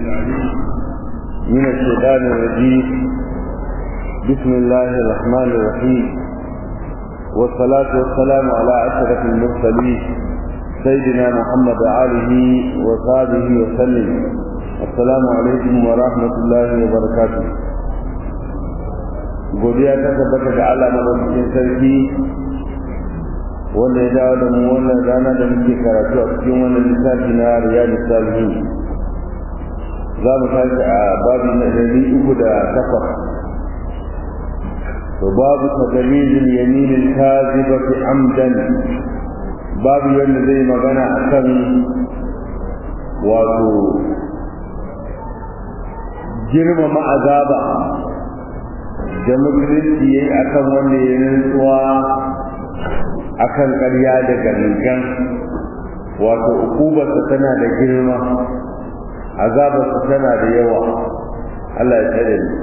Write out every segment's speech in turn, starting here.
العليم من الشيطان الرجيم بسم الله الرحمن الرحيم والصلاة والسلام على أشرف المرسلين سيدنا محمد آله وصحبه وسلم السلام عليكم ورحمة الله وبركاته godiya ta tabbata ga Allah madaukakin sarki wanda ya dawo da mu wannan rana da muke karatu a cikin wannan littafi na riyadu salihin za mu tashi a babu na ɗari uku da takwas to babu tagalizin yaminin kazibati amdan babu yadda zai magana a kan wato girmama azaba da musulunci ya yi a kan wanda ya rantsuwa a kan ƙarya da gangan wato ukubarsa tana da girma azabarsa tana da yawa Allah ya tsare ni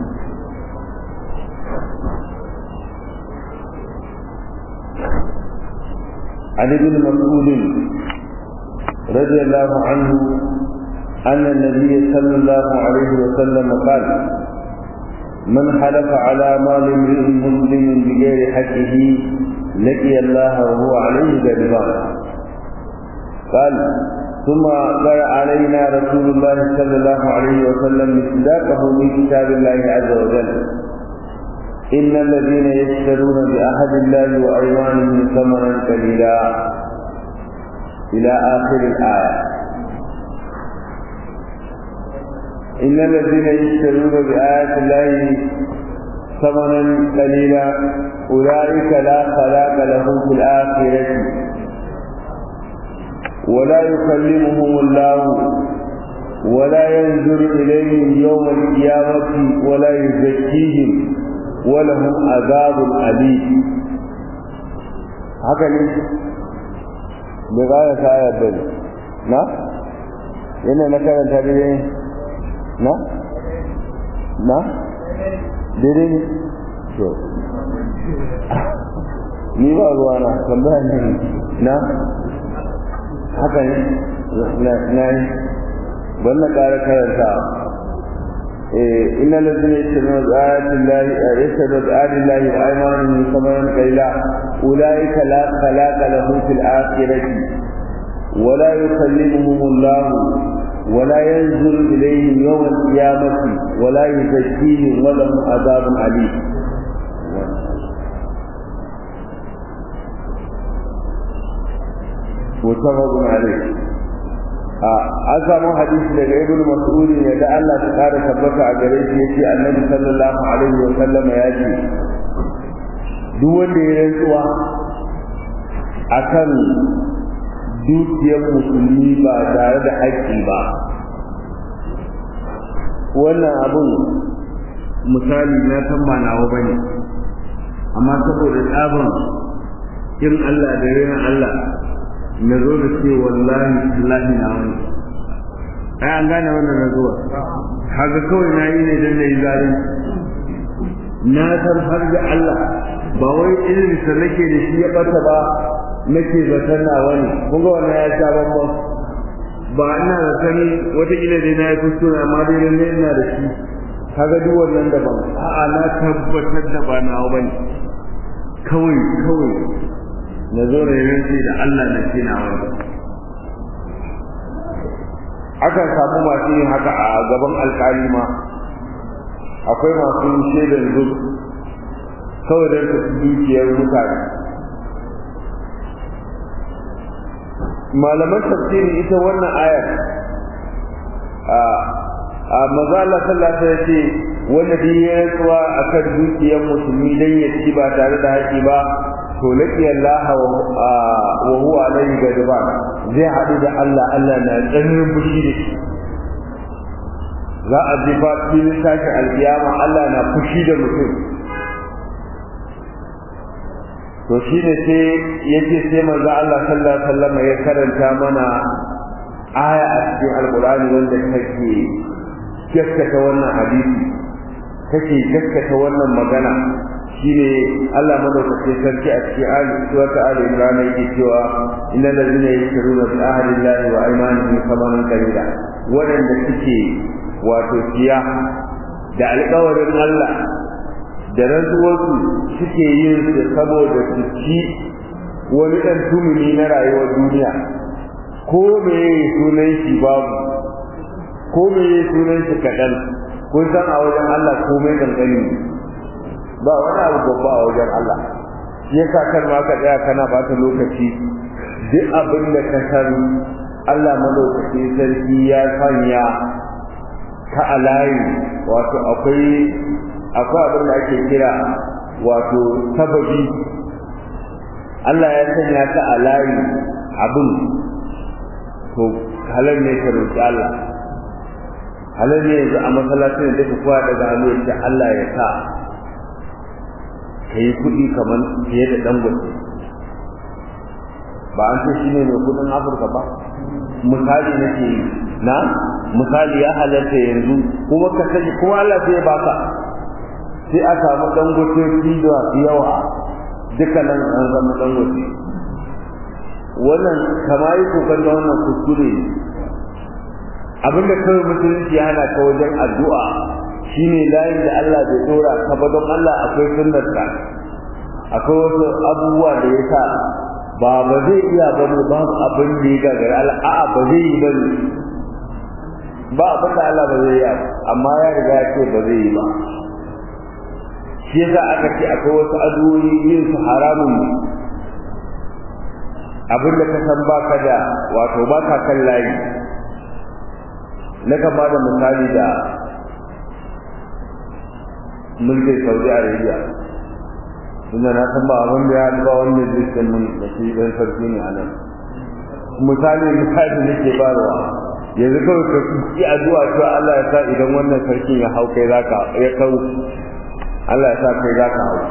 عن ابن مسعود رضي الله عنه أن النبي صلى الله عليه وسلم قال من حلف على مال امرئ مسلم بغير حقه لقي الله وهو عليه غضبان قال ثم قرأ علينا رسول الله صلى الله عليه وسلم مصداقه من كتاب الله عز وجل إن الذين يشترون بعهد الله وأيمانهم ثمنا قليلا إلى آخر الآية إن الذين يشترون بآيات الله ثمنا قليلا أولئك لا خلاق لهم في الآخرة ولا يكلمهم الله ولا ينظر إليهم يوم القيامة ولا يزكيهم ولهم عذاب أليم haka ne bai ƙara ta ayar bane na yana na karanta daidai na na daidai ne to ni ba ruwa na tambaya ne na haka ne na yi ban na ƙara karanta إن الذين يشترون بآيات الله يشترون بآيات الله وأيمانهم ثمنا قليلا أولئك لا خلاق لهم في الآخرة ولا يكلمهم الله ولا ينزل إليهم يوم القيامة ولا يزكيهم ولهم عذاب أليم متفق عليه an samu hadisi daga ibnu mas'ud ne da Allah ta kara tabbata a gare shi yace annabi sallallahu alaihi wa sallam ya ce duk wanda ya rantsuwa akan dukiyar musulmi ba tare da haƙƙi ba wannan abun misali na san ba nawa bane amma saboda tsaban in Allah da yana Allah na zo da ce wallahi wallahi na wani ai an gane wannan na zuwa haka kawai na yi ne don na yi zalunci na san har da Allah ba wai irin sa nake da shi ya bata ba nake zaton na wani kun ga wannan ya sha bambam ba ina zaton wataƙila dai na yi kuskure amma dai lalle ina da shi kaga duk wannan daban a'a na tabbatar da ba nawa bane kawai kawai na zo da yanzu da Allah na ce na wani akan samu masu yin haka a gaban alkali ma akwai masu shaidan zub kawai don su dukiyar mutane malaman tafsirin ita wannan ayar a maza Allah sallallahu alaihi ce wanda duk ya rantsuwa akan dukiyar musulmi dan ya ci ba tare da haƙi ba to laki Allah wa huwa alayhi gadban zai hadu da Allah Allah na tsanin fushi da shi za a ji fa filin tashi alkiyama Allah na fushi da mutum to shine sai yace sai manzo Allah sallallahu alaihi wasallam ya karanta mana aya a cikin alqur'ani wanda take gaskata wannan hadisi take gaskata wannan magana shine Allah madaukakin sarki a cikin ali wata ali imran yake cewa innal ladina yashkuruna bi ahdi llahi wa aymanihim thamanan qalila wadanda suke wato siya da alƙawarin Allah da rantsuwarsu suke yin su saboda su ci wani ɗan tumuni na rayuwar duniya ko me sunan shi babu ko me sunan shi kaɗan kun san a wajen Allah komai kankani ba wani abu babba a wajen Allah shi yasa kan ma ka tsaya kana bata lokaci duk abin da ka san Allah madaukakin sarki ya sanya ka a layi wato akwai akwai abin da ake kira wato sababi Allah ya sanya ka a layi abin to halal ne ka roƙi Allah halal ne yanzu a masallacin da duka kowa daga hannu ya Allah ya sa ka yi kuɗi kamar fiye da dangote ba an ce shi ne mai kuɗin afirka ba misali nake yi na misali ya halarta yanzu kuma ka sani kuma Allah sai ya baka sai a samu dangote da yawa duka nan an zama dangote wannan kama yi kokon da wannan kuskure abinda kawai musulunci ya hana ka wajen addu'a shine layin da Allah bai dora ka ba don Allah akwai sunnarsa akwai wasu abubuwa da ya sa ba ba zai iya ba ne ba abin da ya gagara Allah a'a ba zai yi ba ne ba abin da Allah ba zai yi amma ya riga ya ce ba zai yi ba shi yasa aka ce akwai wasu addu'o'i yin su haramun ne abin da ka san baka da wato baka kan layi na kan ba da misali da mulkin saudi arabia tunda na san ba abin da ya haɗu ba wanda zai san mun da shi ɗan sarki ne a nan misali misali nake barwa yanzu kawai ka yi addu'a cewa Allah ya sa idan wannan sarkin ya hau kai zaka ya kau Allah ya sa kai zaka hau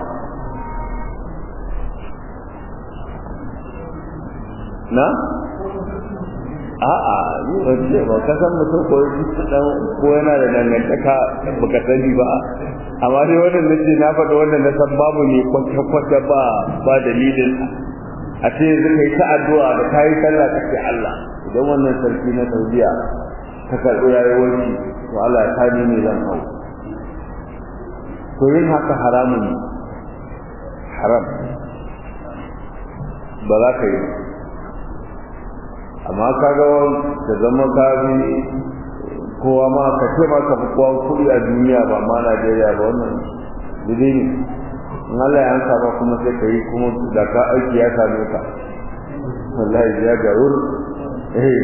na a'a ni ba ce ba ka san mutum ko dan ko yana da dangantaka baka sani ba amma dai wannan nace na faɗa wannan na san babu ne kwata kwata ba ba dalilin a ce yanzu kai ta addu'a da kai sallah kace Allah idan wannan sarki na Saudiya ta karɓi rayuwar shi to Allah ya tani ne zan hau to yin haka haramun haram ba za ka yi amma kaga da zama ka bi kowa ma ka ce ma ka fi kowa kuɗi a duniya ba ma Najeriya ba wannan dide ne in Allah ya ansa ba kuma sai ka yi kuma da ka aiki ya same ka wallahi ya ga wur eh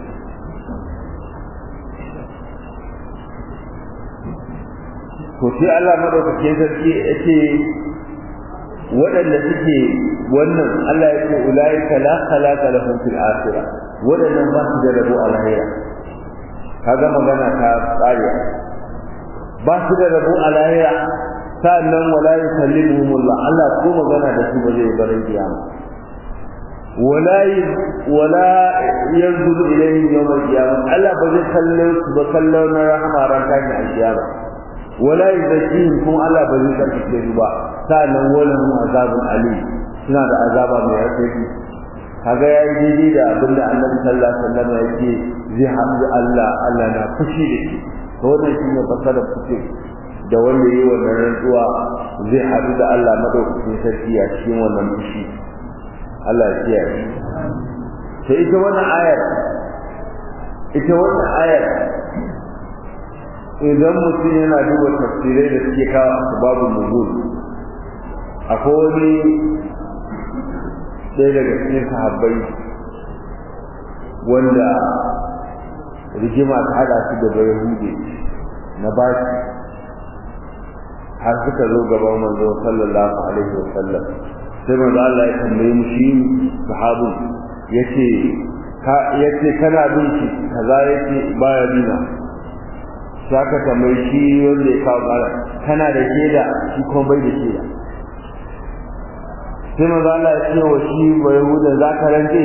to sai Allah madaukakin sarki yace waɗanda suke wannan Allah ya ce ulaika la khalaqa lahum fil akhirah waɗannan ba su da rabo a lahira kaga magana ta tsariya ba su da rabo a lahira sannan wala yukallimuhumullah Allah ko magana da su ba zai bar kiyama wala wala yanzuru ilayhim yawm al-qiyamah Allah ba zai kalle su ba kallo na rahama ran tashin al-qiyama wala yuzakkihim kuma Allah ba zai karkace su ba sannan wala hum azabun ali suna da azaba mai rafi kaga yayi daidai da abinda Annabi sallallahu alaihi wasallam yake zai hamdu Allah Allah na fushi da shi to wannan shine fasara fushi da wanda yayi wannan rantsuwa zai haɗu da Allah madaukakin sarki a cikin wannan fushi Allah ya kiyaye to ita wannan ayar ita wannan ayar idan mutum yana duba tafsirai da suke kawo asbabun nuzul akwai wani ɗaya daga cikin sahabbai wanda rigima ta haɗa su da bayahudi na baki har suka zo gaban manzo sallallahu alaihi wa sallam sai manzo Allah ya tambaye mu shi sahabin yace ka yace kana bin shi kaza yace baya bina saka tambaye shi wanda ya kawo kara kana da shaida shi kuma bai da shaida sai manzo Allah ya ce wa shi ba yahuda za ka rantse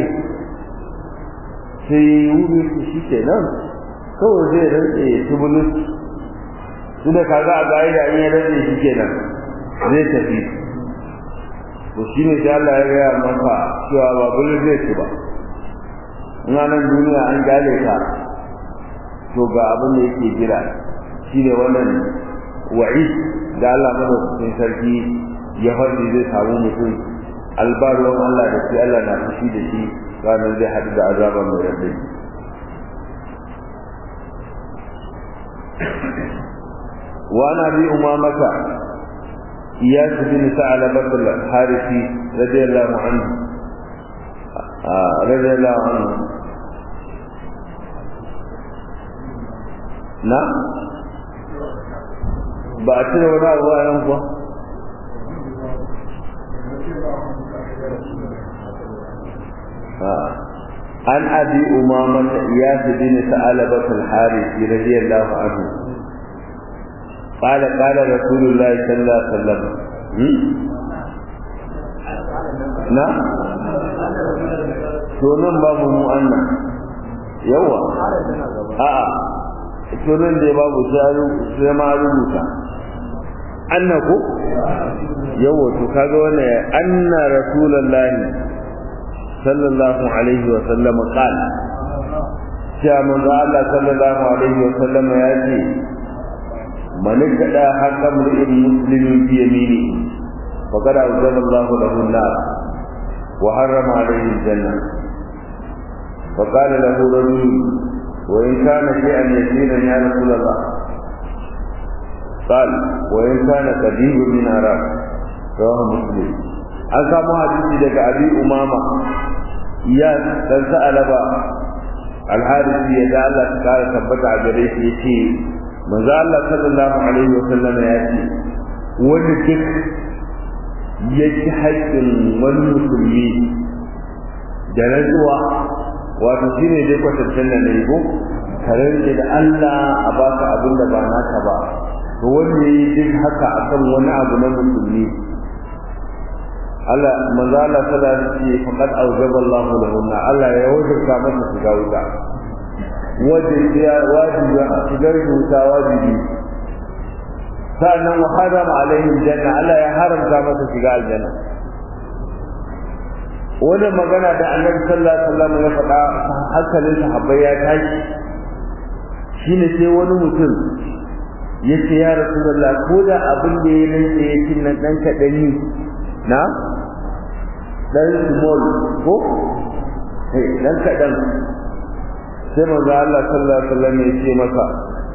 sai wuri shi kenan kawai zai rantse ya ci bulus tunda kaga a ga'ida in ya rantse shi kenan zai tafi to shi ne sai Allah ya gaya maka cewa ba bulun zai ci ba in nan duniya an gale ka to ga abin da yake jira shi ne wannan wa'i da Allah madaukakin sarki ya faɗi zai samu mutum albaruwan Allah da shi Allah na fushi da shi ranar zai haɗu da azaba mai radai وعن ابي امامه اياس بن ثعلبه الحارثي رضي الله عنه آه رضي الله عنه نعم ba a cire wani abu a kuwa an abi umamata iyas bin sa'alabat al-harith radiyallahu anhu قال قال رسول الله صلى الله عليه وسلم نعم sunan babu mu annan yawa a'a sunan da babu sai ma rubuta anna ko yawa to kaga wannan anna rasulullahi sallallahu alaihi wa sallam qala cewa manzo Allah sallallahu alaihi wa sallam ya ce من ابتدى حق امرئ مسلم في يمينه فقد أوجب الله له النار وحرم عليه الجنة فقال له رجل وإن كان شيئا يسيرا يا رسول الله قال وإن كان قديم من عراق رواه مسلم an samu hadisi daga abi umama ya dan sa'alaba alharisi ya da Allah ta kara tabbata a gare shi yace manzo Allah sallallahu alaihi wasallam ya ce wanda duk ya ci haƙƙin wani musulmi da rantsuwa wato shine dai kwatantan nan ne ko kare da Allah a baka abin da ba naka ba to wanda yi duk haka akan wani abu na musulmi Allah manzo Allah sallallahu alaihi wasallam ya ce faqad awjaba Allah lahu Allah ya wajabta masa shiga wuta wajibi wajibi shigar wuta wajibi sannan wa haram alaihim janna Allah ya haramta masa shiga aljanna wani magana da annabi sallallahu alaihi wasallam ya faɗa hankalin sahabbai ya tashi shine sai wani mutum ya ce ya rasulullah ko da abin da ya nan da yake nan dan kaɗani na dan small ko eh dan kaɗan sai manzo Allah sallallahu alaihi wasallam ya ce masa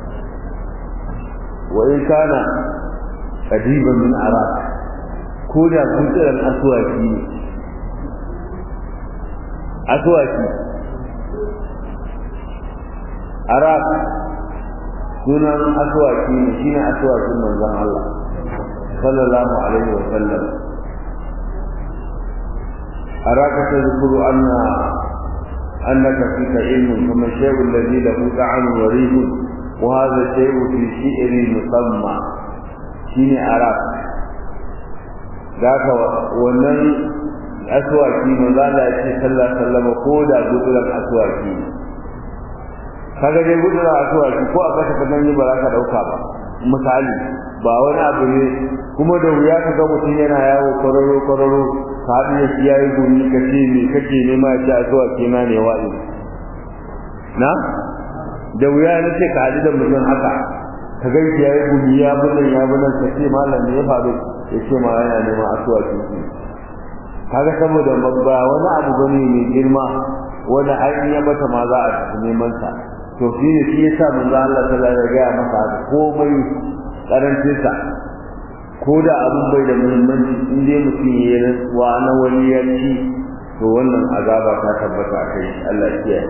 wa in kana qadiban min araq ko da kutsiran aswaki ne aswaki araq sunan aswaki ne shine aswakin manzon Allah sallallahu alaihi wasallam araka tadhkuru anna أنك فيك علم ثم الشيء الذي له طعم وريح وهذا الشيء في شئر مسمى شيني أراك ذاك ونن أسواكي ماذا يأتي صلى الله عليه وسلم قولا بدلا أسواكي kaga dai gudura a tuwa ko a kasa kadan yi ba za ka dauka ba misali ba wani abu ne kuma da wuya ka ga mutum yana yawo kwararo kwararo ka haɗu da shi yayi gumi ka ce me kake nema ya ce a zuwa kina ne wa'i na da wuya na ce ka haɗu da mutum haka ka ga shi yayi gumi ya bunan ya bunan ka ce malam ne ya faru ya ce ma yana nema asuwa kinki kaga saboda ba wani abu bane mai girma wanda har in ya bata ma za a tafi neman sa to shi ne shi yasa manzo Allah sallallahu alaihi wasallam ya gaya masa komai karancin sa ko da abin bai da muhimmanci in dai mutum ya yi rantsuwa na wani ya ci to wannan azaba ta tabbata a kai Allah ya kiyaye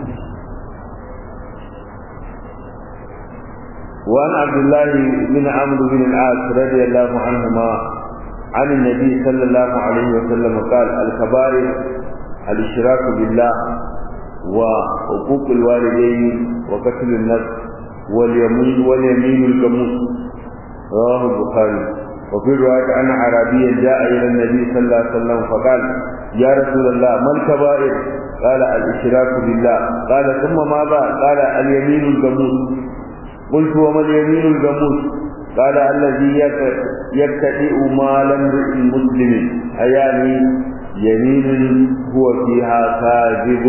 وعن عبد الله بن عمرو بن العاص رضي الله عنهما عن النبي صلى الله عليه وسلم قال الكبائر الاشراك بالله وحقوق الوالدين وقتل النفس واليمين واليمين الجموس رواه البخاري وفي رواية أن عربيا جاء إلى النبي صلى الله عليه وسلم فقال يا رسول الله ما الكبائر قال الاشراك بالله قال ثم ماذا قال اليمين الجموس قلت وما اليمين الجموس قال الذي يبتدئ مال امرئ مسلم أياني يمين هو فيها كاذب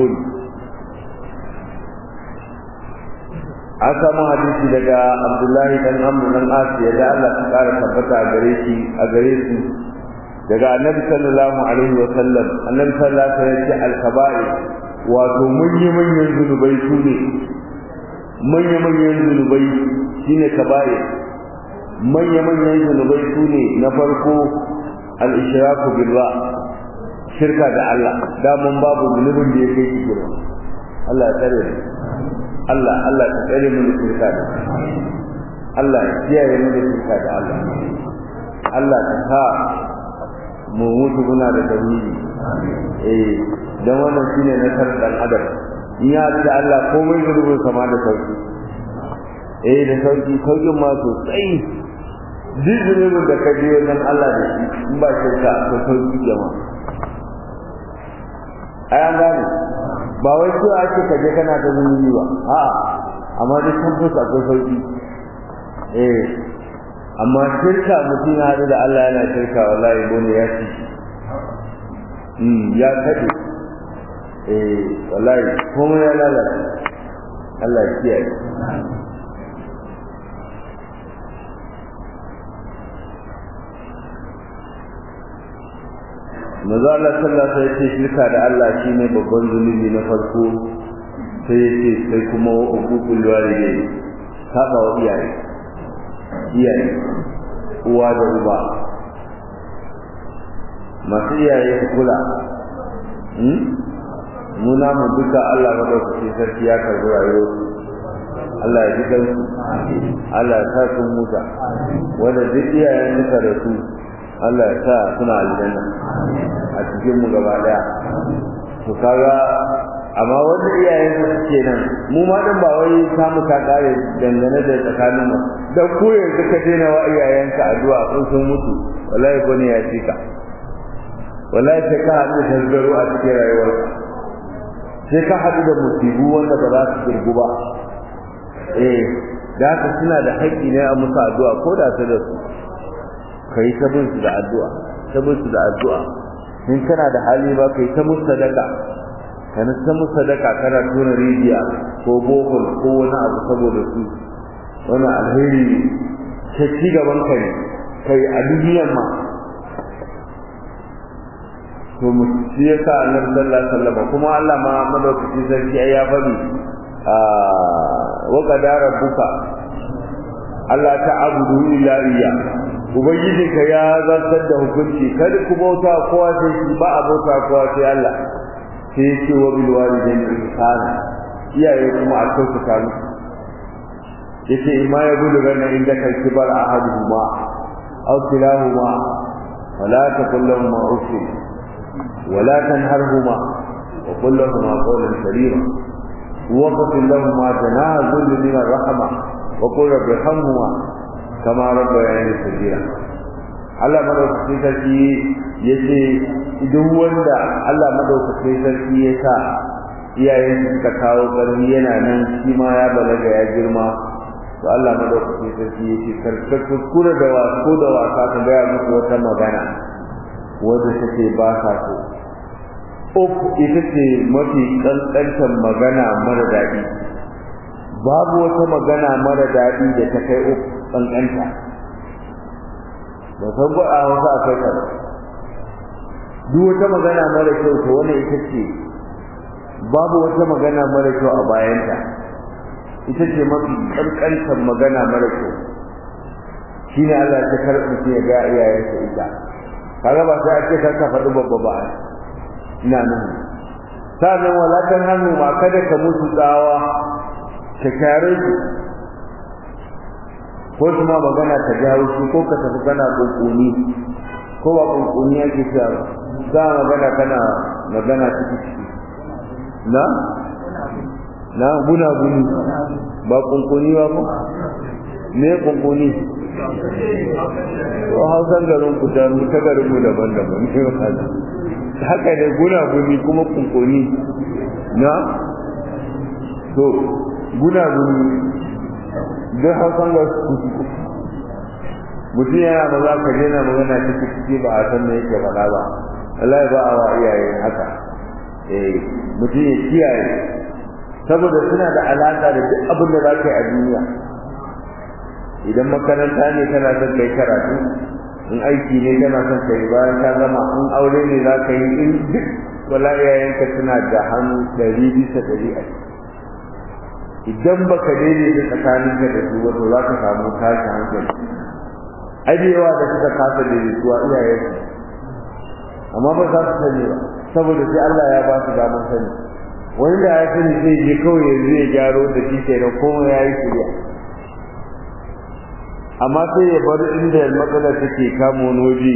an samu hadisi daga Abdullahi dan Amr dan Asiya da Allah ta kara tabbata a gare shi a gare su daga Annabi sallallahu alaihi wa sallam Annabi sallallahu alaihi wa sallam ya ce al-kaba'ir wato manyan manyan zunubai su ne manyan manyan zunubai shine kaba'ir manyan manyan zunubai su ne na farko al-ishraku billah shirka da Allah da mun babu zunubin da yake shi girma Allah ya tsare mu Allah Allah ta tsare mu da shirka da Allah ya kiyaye mu da shirka da Allah Allah ta sa mu mutu muna da tauhidi eh dan wannan shine nasar dan adam in ya da Allah komai gurbin sama da sauki eh da sauki saukin ma sosai duk zunubin da ka je wajen Allah da shi in ba shirka ko sauki jama'a ai an gane ba wai ko ake ka je kana ta zunubi ba a'a amma duk sun fi akwai sauki eh amma shirka mutum ya haɗu da Allah yana shirka wallahi bone ya ci mm ya kaɗe eh wallahi komai ya lalace Allah ya kiyaye maza Allah sallallahu alaihi wasallam shirka da Allah shine babban zunubi na farko sai yace sai kuma uqul walidai saba wa iyaye iyaye uwa da uba masu iyaye su kula hmm? muna mu duka Allah madaukaki sarki ya karbi rayuwar Allah ya ji su Allah ya sa sun muta wanda duk iyayen suka da su Allah ya sa suna aljanna a cikin mu gaba daya to kaga amma wanda iyayen su suke nan mu ma dan ba wai samu ta kare dangane da tsakanin mu dan ko yanzu ka daina wa iyayenka addu'a kun sun mutu wallahi ko ne ya cika wallahi sai ka haɗu da tasgaro a cikin rayuwarka sai ka haɗu da musibu wanda ba za su kirgu ba eh da haka suna da haƙƙi ne a musu addu'a ko da ta da su ka yi ta bin su da addu'a ta bin su da addu'a in kana da hali ba ka yi ta musu sadaka kana ta musu sadaka kana tona rijiya ko bohol ko wani abu saboda su wani alheri ta ci gaban ka ne kai a duniyan ma to mu shi yasa annabi sallallahu alaihi wasallam kuma Allah ma madaukakin sarki ya faɗi wa qadara rabbuka Allah ta abudu illa iyya ubangiji ka ya zartar da hukunci kada ku bauta kowa sai shi ba a bauta kowa sai Allah sai yake wa bil walidaini ihsana iyaye kuma a kyautata musu yace imma ya gudu ganna inda kai kibar ahaduhuma aw kilahuma wala taqul lahum uffin ولا تنهرهما وقل لهما قولا كريما واغفر لهما جناح الذل من الرحمه وقل رب ارحمهما كما ربياني صغيرا Allah madaukakin sarki ya ce idan wanda Allah madaukakin sarki ya sa iyayen suka kawo ƙarfi yana nan shi ma ya balaga ya girma to Allah madaukakin sarki ya ce karkar kuskure da wasu da wasa ka gaya musu wata magana wanda take ba sa so uf ita ce mafi ƙanƙantar magana mara daɗi babu wata magana mara daɗi da ta kai uf ƙanƙanta ba san ba a wasu a kai ta duk wata magana mara kyau to wannan ita ce babu wata magana mara kyau a bayanta ita ce mafi ƙanƙantar magana mara kyau shine Allah ta karɓi ya ga iyayensa ita kaga ba sai ake ka faɗi babba ba ina nan sannan walakan hannu ma kada ka musu tsawa ka kyare su ko kuma magana ta jawo shi ko ka tafi kana kunkuni ko ba kunkuni yake cewa za magana kana magana ciki ciki na na guna guni ba kunkuni ba ko me kunkuni to hausan garin ku da mu ta garin mu daban-daban ne wannan haka ne guna guni kuma kunkuni na to guna guni da hausan ga su mutum yana maza ka daina magana ciki ciki ba a san me yake faɗa ba Allah ba a wa iyaye haka eh mutum ya kiyaye saboda suna da alaka da duk abin da za ka yi a duniya idan makaranta ne kana son kai karatu in aiki ne kana son kai bayan ka gama in aure ne za ka yi in duk wala iyayenka suna da hannu ɗari bisa ɗari a idan baka daidaita tsakaninka da su wato za ka samu tashin hankali ai da yawa da suka kasa daidaituwa iyayensu amma ba za su sani ba saboda sai Allah ya ba su damar sani wani da ya sani sai je kawai yanzu ya gyaro da shi kenan komai ya yi shirya amma sai ya bar inda matsalar take kamo wani waje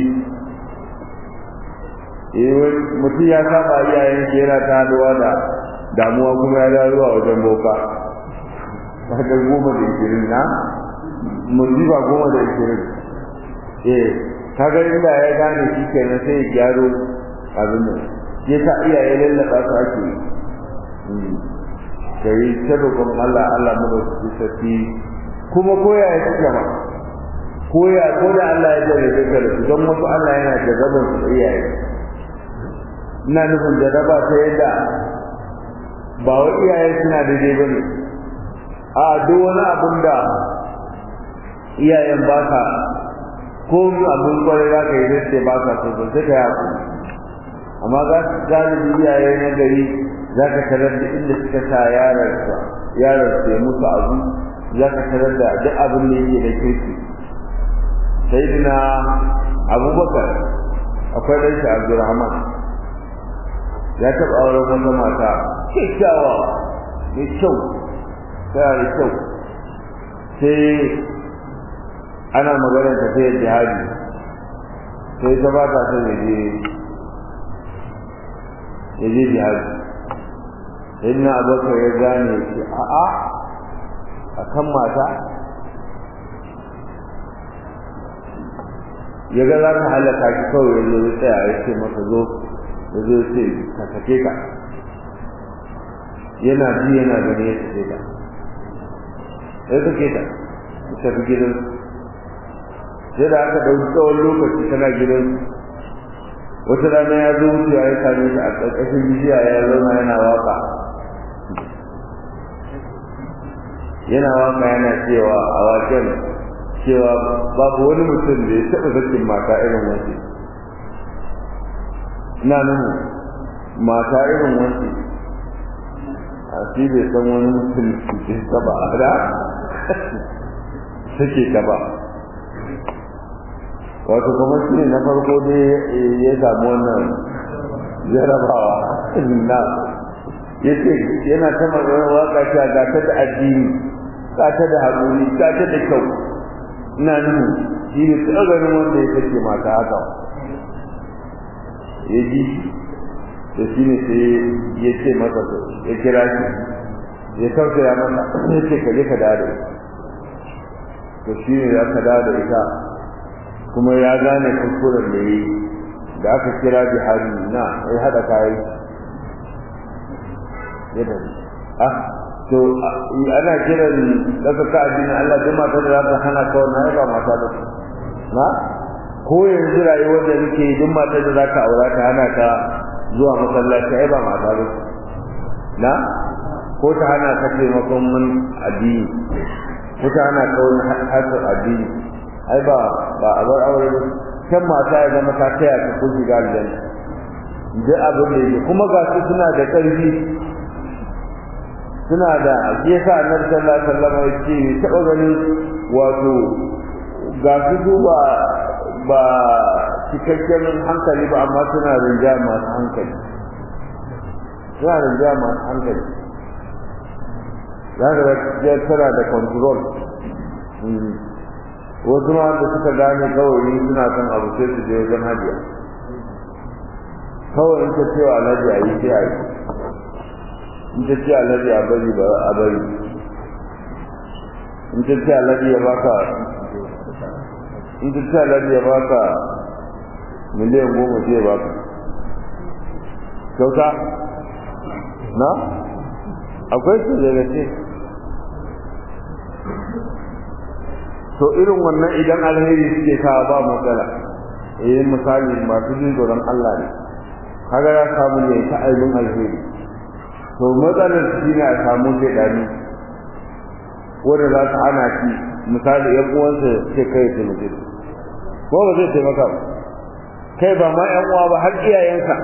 mutum ya saba iyayen shi yana ta haduwa da damuwa kuma ya da zuwa wajen boka haka goma da ishirin na musiba goma da ishirin eh kaga inda ya gane shi kenan sai ya gyaro abin nan ya sa iyaye lallaba su ake yi kai ta roƙon Allah Allah mu da su saki kuma koya ya ci gaba koya ko da Allah ya jarrabe ka da su don wasu Allah yana jarrabar su iyaye ina nufin jarraba ta yadda ba wa iyaye suna daidai ba ne a duk wani abin da iyayen ba ka ko abin kwarai za ka yi zai ce ba ka so ba sai ka yi amma za su galibi iyaye na gari za ka tarar da inda suka sa yaransa yaransa ya musu abu za ka tarar da duk abin da yake da kirki sai dina abubakar akwai ɗan shi abdurrahman ya taɓa auren wata mata kyakkyawa mai kyau tana da kyau sai ana maganar tafiyar jihadi sai ta ba ta son ya je ya je jihadi sai na abubakar ya gane shi a'a a kan mata ya ga za ka halaka shi kawai ya zo ya tsaya ya ce masa zo ya zo ya ce ka sake ka yana ji yana gani ya sake ka ya sake ta ya tafi gidan sai da aka ɗauki tsawon lokaci tana gidan wata rana ya zo wucewa ya same shi a ƙarƙashin bishiya ya zauna yana waka yana waka yana cewa a waken cewa babu wani mutum da ya taɓa sakin mata irin wace ina nuhu mata irin wace a shi bai san wani mutum da ta ba a da sake ta ba wato kamar shi ne na farko dai ya samu wannan jarabawa na ya ce yana ta maganar waka cewa ga ta da addini ga ta da haƙuri ga ta da kyau ina nuhu shi ne ta ganin wanda ya sake mata haka ya ji da shi ne sai ya ce masa ya kira shi ya tausaya masa ya ce ka je ka dawo da ita to shi ne ya ka dawo da ita kuma ya gane kuskuren da yi da aka kira bihari na ya haɗa kayan ya da ah to ana kiran daga ka addinin Allah duk mata da za ta hana ka wannan ba mata ba na ko yanzu rayuwar da nake duk mata da za ka aura ta hana ka zuwa masallaci ai ba mata ba na ko ta hana ka taimakon mun addini ko ta hana ka wani hasar addini ai ba ba a bar aure ba kan mata ya zama ta taya ta ko shiga aljanna duk abin da yake kuma ga su suna da ƙarfi suna da shi yasa annabi sallallahu alaihi wasallam ya ce taɓa ganin wato ga su ba ba cikakken hankali ba amma suna rinja masu hankali suna rinja masu hankali za ka ga tana da control wasu ma da suka gane kawai suna son abu sai su je wajen hajiya kawai in ta cewa alhaji a yi sai a yi in ta ce alhaji a bari ba a bari in ta ce alhaji ya baka in ta ce alhaji ya baka miliyan goma sai ya baka kyauta na akwai su daga ce to irin wannan idan alheri suke kawo ba matsala eh misali masu jin tsoron Allah ne kaga ya samu ne ta aibin alheri to matsalar shi ne a samu shaidani wanda za ta ana shi misali yan uwansa ce kai ta mutu ko ba zai taimaka ba kai ba ma yan uwa ba har iyayensa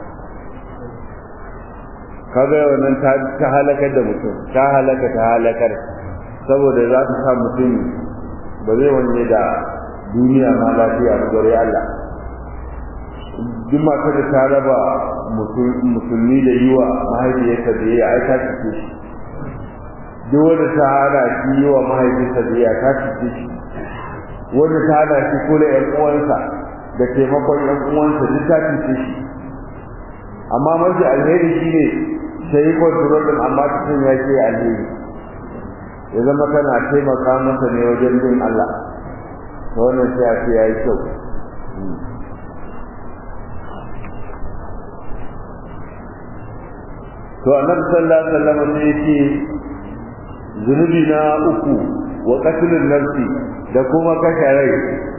kaga wannan ta ta halakar da mutum ta halaka ta halakar saboda za ta sa mutum ba zai wanye da duniya ma lafiya ba gare Allah duk matar da ta raba musulmi da yiwa mahaifiyarsa da ya aika cike shi duk wanda ta hana shi yi wa mahaifinsa da ya ta cike shi wanda ta hana shi kula yan uwansa da taimakon yan uwansa duk ta cike shi amma mafi alheri shi ne sai yi kwantarol ɗin amma cikin ya ce alheri ya zama kana taimaka masa ne wajen bin Allah ta wannan sai a ce ya yi kyau to annabi sallallahu alaihi wasallam sai yake zunubi na uku wa qatlun nafsi da kuma kashe rai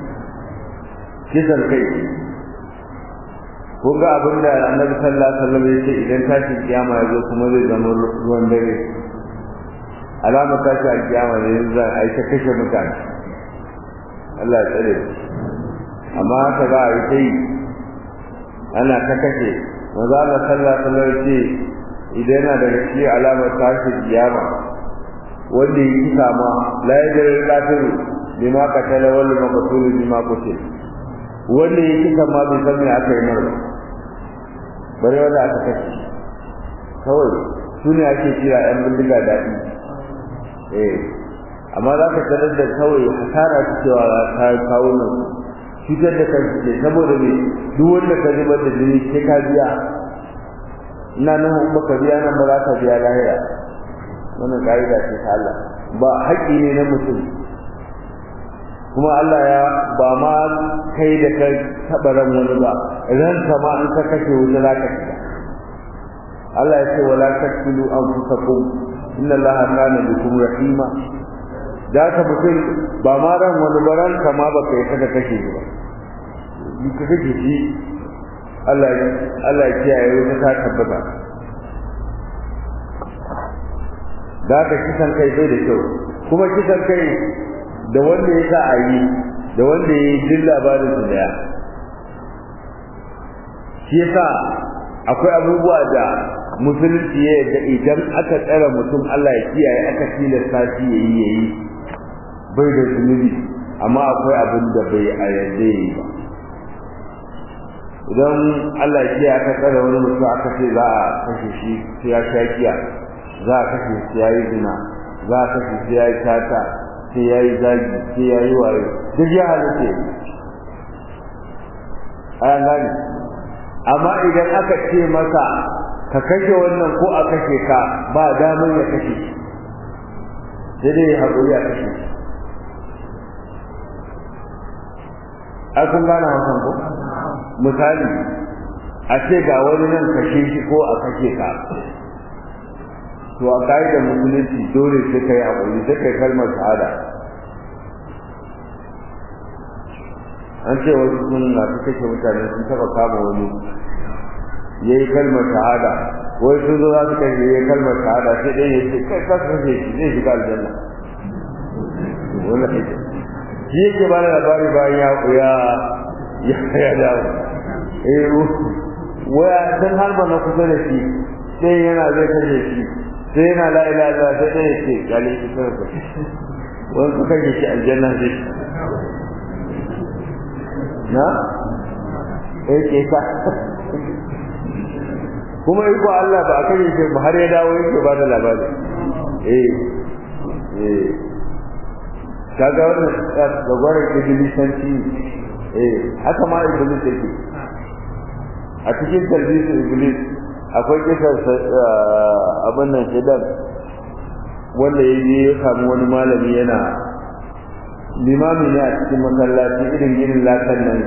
kisan kai kun ga abin da annabi sallallahu alaihi wasallam yake idan tashin kiyama ya zo kuma zai zama ruwan dare alama tashi a kiyama ne za a yi ta kashe mutane Allah ya tsare amma haka za a yi ta yi ana ta kashe maza Allah sallallahu alaihi wasallam ce idan yana daga cikin alamar tashin kiyama wanda ya kisa ma la yadri qatil bima qatala wal maqtul bima qutil wanda ya kisa ma bai san me aka yi mara bare wanda aka kashe kawai su ne ake kira yan bindiga daɗi eh amma za ka tarar da kawai hasara ta cewa ta kawo nan cutar da kansu ne saboda me duk wanda ka zubar da jini sai ka biya ina nan in baka biya nan ba za ka biya lahira wannan ka'ida ce ta Allah ba haƙƙi ne na mutum kuma Allah ya ba ma kai da kai taɓa ran wani ba ran ma in ka kashe wuta za ka shiga Allah ya ce wala taqtulu anfusakum inna Allaha kana bikum rahima da ka mutum ba ma ran wani ba ran ma ba kai ka kashe shi ba ka kashe shi Allah Allah ya kiyaye wuta ta tabbata da ka kisan kai bai da kyau kuma kisan kai da wanda ya sa a yi da wanda ya yi duk labarin su daya shi yasa akwai abubuwa da musulunci ya yarda idan aka tsara mutum Allah ya kiyaye aka tilasta shi ya yi ya yi bai da zunubi amma akwai abin da bai a yarda ya yi ba idan Allah ya kiyaye aka tsara wani mutum aka ce za a kashe shi sai ya sha kiya za a kashe shi ya yi zina za a kashe shi ya yi tata sai ya yi zagi sai ya yi waye duk ya halitta an gani amma idan aka ce masa ka kashe wannan ko a kashe ka ba damar ya kashe shi sai dai haƙuri a kashe shi a kun gane hakan ko misali a ce ga wani nan kashe shi ko a kashe ka to a ka'idar musulunci dole sai kai haƙuri sai kai kalmar shahada an ce wasu sun na su kashe mutane sun taɓa kama wani ya yi kalmar shahada wai sun zo za su kashe ya yi kalmar shahada sai ɗaya ya ce kai ka kashe shi zai shiga aljanna wannan shi yake ba da labari bayan ya ya ya dawo eh waya sun harba na kusa da shi sai yana zai kashe shi sai yana la ilaha illallah sai dai yake gale shi sai ka wani kuka yi shi aljanna sai na eh ke ka kuma iko Allah ba aka yi shi ba har ya dawo yake ba da labari eh eh kaga wannan da gwarin ibilisanci eh haka ma iblis yake a cikin talbisin iblis akwai kisar abin nan shidan wanda ya je ya samu wani malami yana limami ne a cikin masallaci irin ginin lakan nan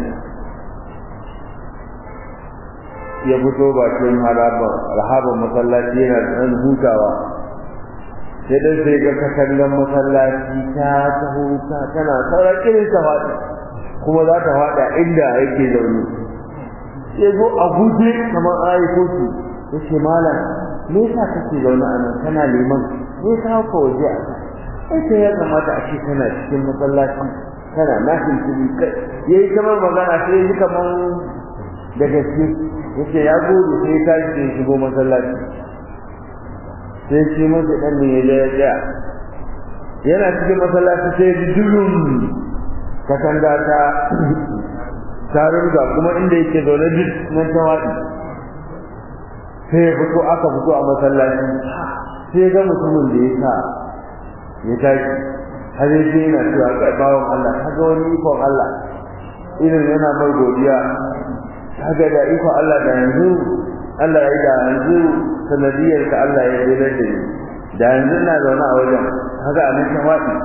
ya fito bakin harabar masallaci yana ɗan hutawa sai dan sai ga katangan masallaci ta taho ta tana sauran irin ta faɗi kuma za ta faɗa inda yake zaune sai zo a guje kamar ayi kotu ya ce malam me yasa kake zaune a nan kana liman me yasa ka waje a kan sai ya kamata a ce kana cikin masallaci kana nafin tuli yayi kamar magana sai yi kamar da gaske yace ya gode sai ta ce shigo masallaci sai shi masa dan ne ya ya yana cikin masallaci sai ji dulum katanga ta tarin ga kuma inda yake zaune duk nan ta wadi sai ya fito aka fito a masallaci sai ga mutumin da ya sa ya tashi har sai yana cewa kai bawon Allah kaga wani ikon Allah irin yana mai godiya kaga da ikon Allah da yanzu Allah ya yi da yanzu sanadiyar ka Allah ya yi da ni da yanzu na zaune a wajen kaga a nan ta faɗi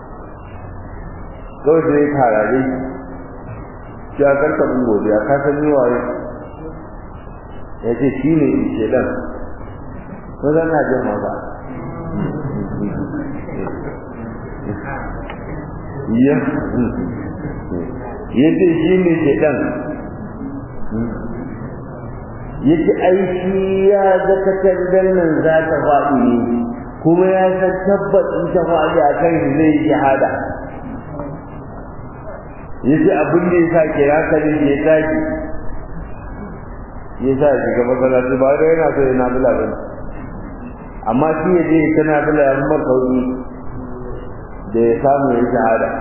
kawai sai ya karare shi ya karka mun godiya ka san ni waye ya ce shi ne shedan ko zan na jin maza ya yace shi ne shedan yace aiki ya ga takardar nan za ta faɗi ne kuma ya san tabbacin ta faɗi a kan zai yi shahada yace abin da yasa ke haka ne ya tashi yasa shi ga masallaci ba da yana so yana bila bane amma shi ya je kana bila ya kuma kauri da ya samu ya shahada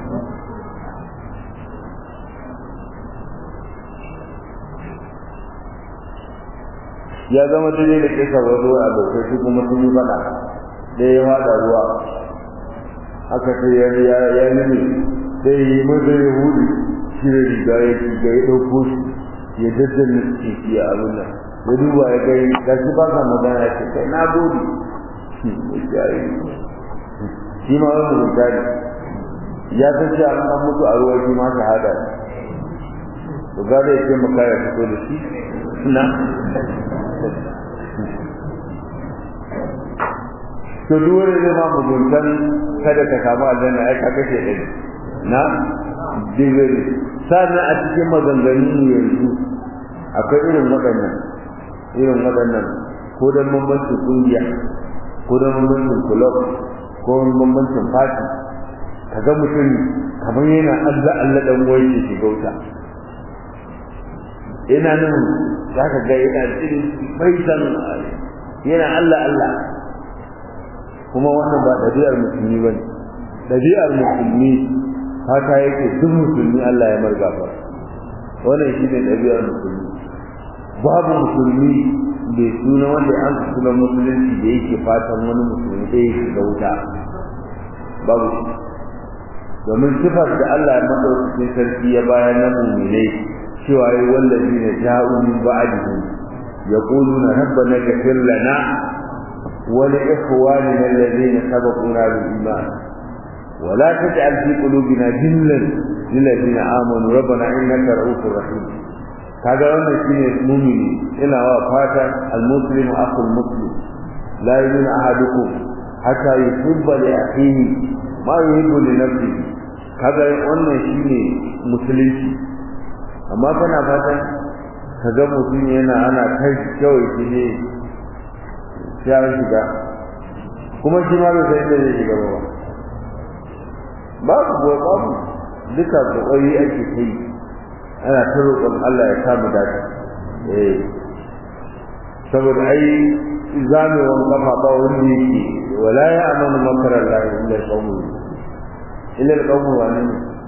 ya zama daidai da kisa wasu abokai su kuma sun yi faɗa da ya wada ruwa aka ce ya ya nemi sai yi maza ya hudu shi da riga ya riga ya ɗauko shi ya daddana ciki a abin nan ya duba ya kai ga shi ba ka magana ya ce kai na gode shi ma wani misali ya san cewa an mutu a ruwa shi ma shahada ne to gada ya ce maka ya fito da shi na to duk wani zai ma muguntan kada ka samu aljanna ai ka kashe ɗari na digiri sannan a cikin maganganun yanzu akwai irin waɗannan irin waɗannan ko don bambancin ƙungiya ko don bambancin kulob ko don bambancin fati kaga mutum kamar yana Allah Allah dan wai ya shiga wuta yana nan za ka ga yana cikin bai san yana Allah Allah kuma wannan ba ɗabi'ar musulmi ba ne ɗabi'ar musulmi haka yake duk musulmi Allah ya marga ba wannan shi ne ɗabi'ar musulmi babu musulmi da suna wanda an suna musulunci da yake fatan wani musulmi da yake ga wuta babu shi domin sifar da Allah ya madaukakin sarki ya bayar na mu'minai cewa yi wallazi na ja'u min ba'dihi yaquluna rabbana ighfir lana wa li ikhwanina alladhina sabaquna bil iman wa la taj'al fi qulubina ghillan lil ladina amanu rabbana innaka ra'ufur rahim kaga wannan shine mu'mini ina wa fata al muslimu akhul muslim la yu'minu ahadukum hatta yuhibba li akhihi ma yuhibbu li nafsihi kaga wannan shine musulunci amma kana fatan ka ga mutum yana ana kai kawai shi ne ya shiga kuma shi ma bai san inda zai shiga ba babu ba babu duka kokari ake kai ana ta roƙon Allah ya samu dace eh saboda ai zamewan kafa ba wanda yake wala ya amanu makarar lahi illa qawmun illa qawmun wani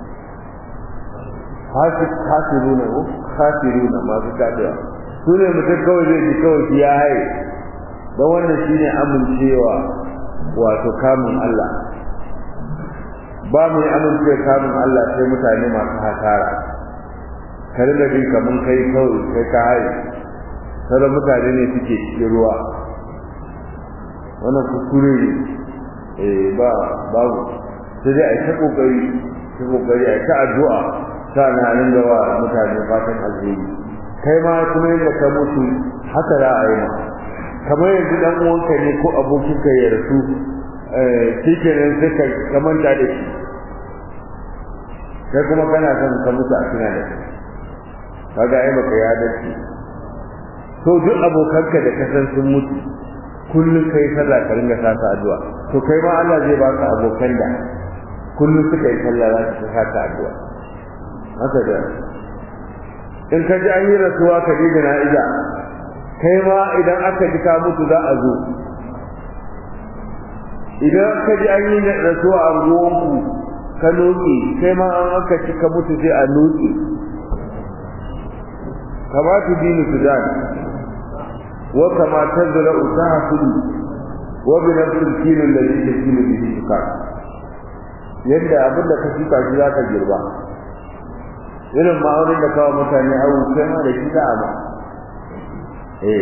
khasiruna ko khasiruna masu tafiya su ne mutum kawai zai ji kawai shi ya haye don wannan shine amincewa wato kamun Allah ba mu yi amincewa kamun Allah sai mutane masu hasara ka riga bi kaman kai kawai kai ka haye sauran mutane ne suke cikin ruwa wannan kuskure ne eh ba babu sai dai a ta kokari ta kokari a ta addu'a sana nan da wa mutane fatan alheri kai ma kuma yadda ka mutu haka za a yi ma kamar yanzu dan uwanka ne ko abokinka ya rasu shi kenan sai ka kamanta da shi kai kuma kana son ka mutu a tuna da kai kaga ai baka ya dace to duk abokanka da ka san sun mutu kullum kai sallah ka ringa sa addu'a to kai ma Allah zai baka abokan da kullum suka yi sallah za su sa ka addu'a haka da in ka ji an yi rasuwa ka je jana'iza kai ma idan aka ji ka mutu za a zo idan ka ji an yi rasuwa a ruwanku ka noke kai ma an aka ci ka mutu sai a noke kama tu dinu sudan wa kama tazra usahulu wa bi nafsil kilo alladhi tasilu bihi tukar yadda abin da ka shuka shi za ka girba irin ma'aunin da kawo mutane abu kai ma da shi za a ma eh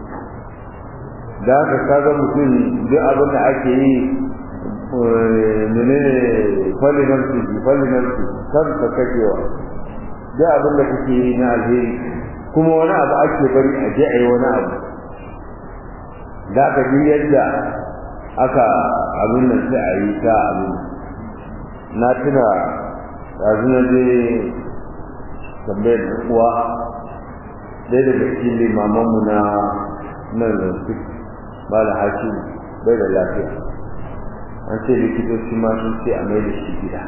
da ka kaga mutum duk abin da ake yi menene falinarsu falinarsu kan ka kakewa duk abin da kake yi na alheri kuma wani abu ake bari a je a yi wani abu da ka ji yadda aka abin nan sai a yi ta abin na tuna yanzu na je tambayar da uwa ɗaya daga cikin limamanmu na nan zansu ba da haki bai da lafiya an ce likitoci ma sun ce a mai da shi gida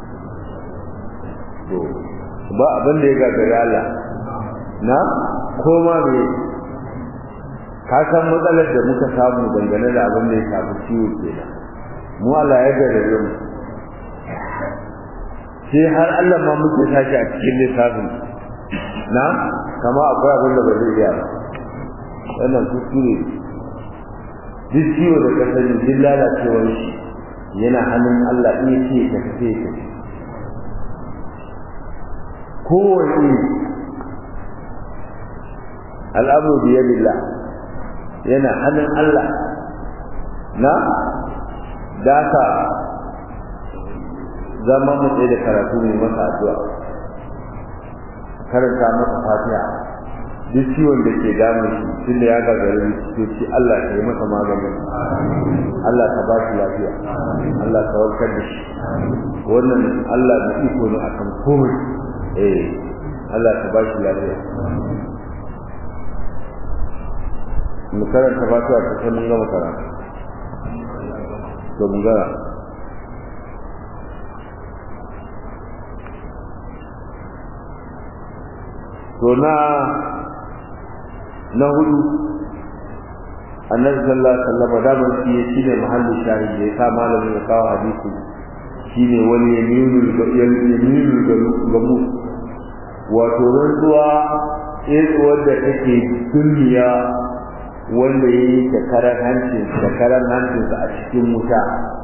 to ba abin da ya gagari Allah na koma me ka san matsalar da muka samu dangane da abin da ya shafi ciwo kenan mu Allah ya gagare mu sai har Allah ma muke tashi a cikin lissafin na kama akwai abin da ba zai iya ba wannan kuskure duk ciwo da ka sani duk lalacewar shi yana hannun Allah in ce ka tafi ka kowane al'amru bi yadillah yana hannun Allah na daka zama mu tsaye da karatu ne masa addu'a karanta masa fatiha duk ciwon da ke damun shi tun da ya gagari likitoci Allah ka yi masa maganin Allah ka ba shi lafiya Allah ka warkar da shi wannan Allah da iko ne akan komai eh Allah ka ba shi lafiya mu karanta fatiha ta sai mun gama karatu to mun gara to na na hudu annabi sallallahu alaihi wasallam da ban shi shine mahallin shahidi ya sa malamin ya kawo hadisi shine wani yaminul yaminul gamu wato rantsuwa eh wanda take duniya wanda yayi da karan hancin da karan hancin a cikin wuta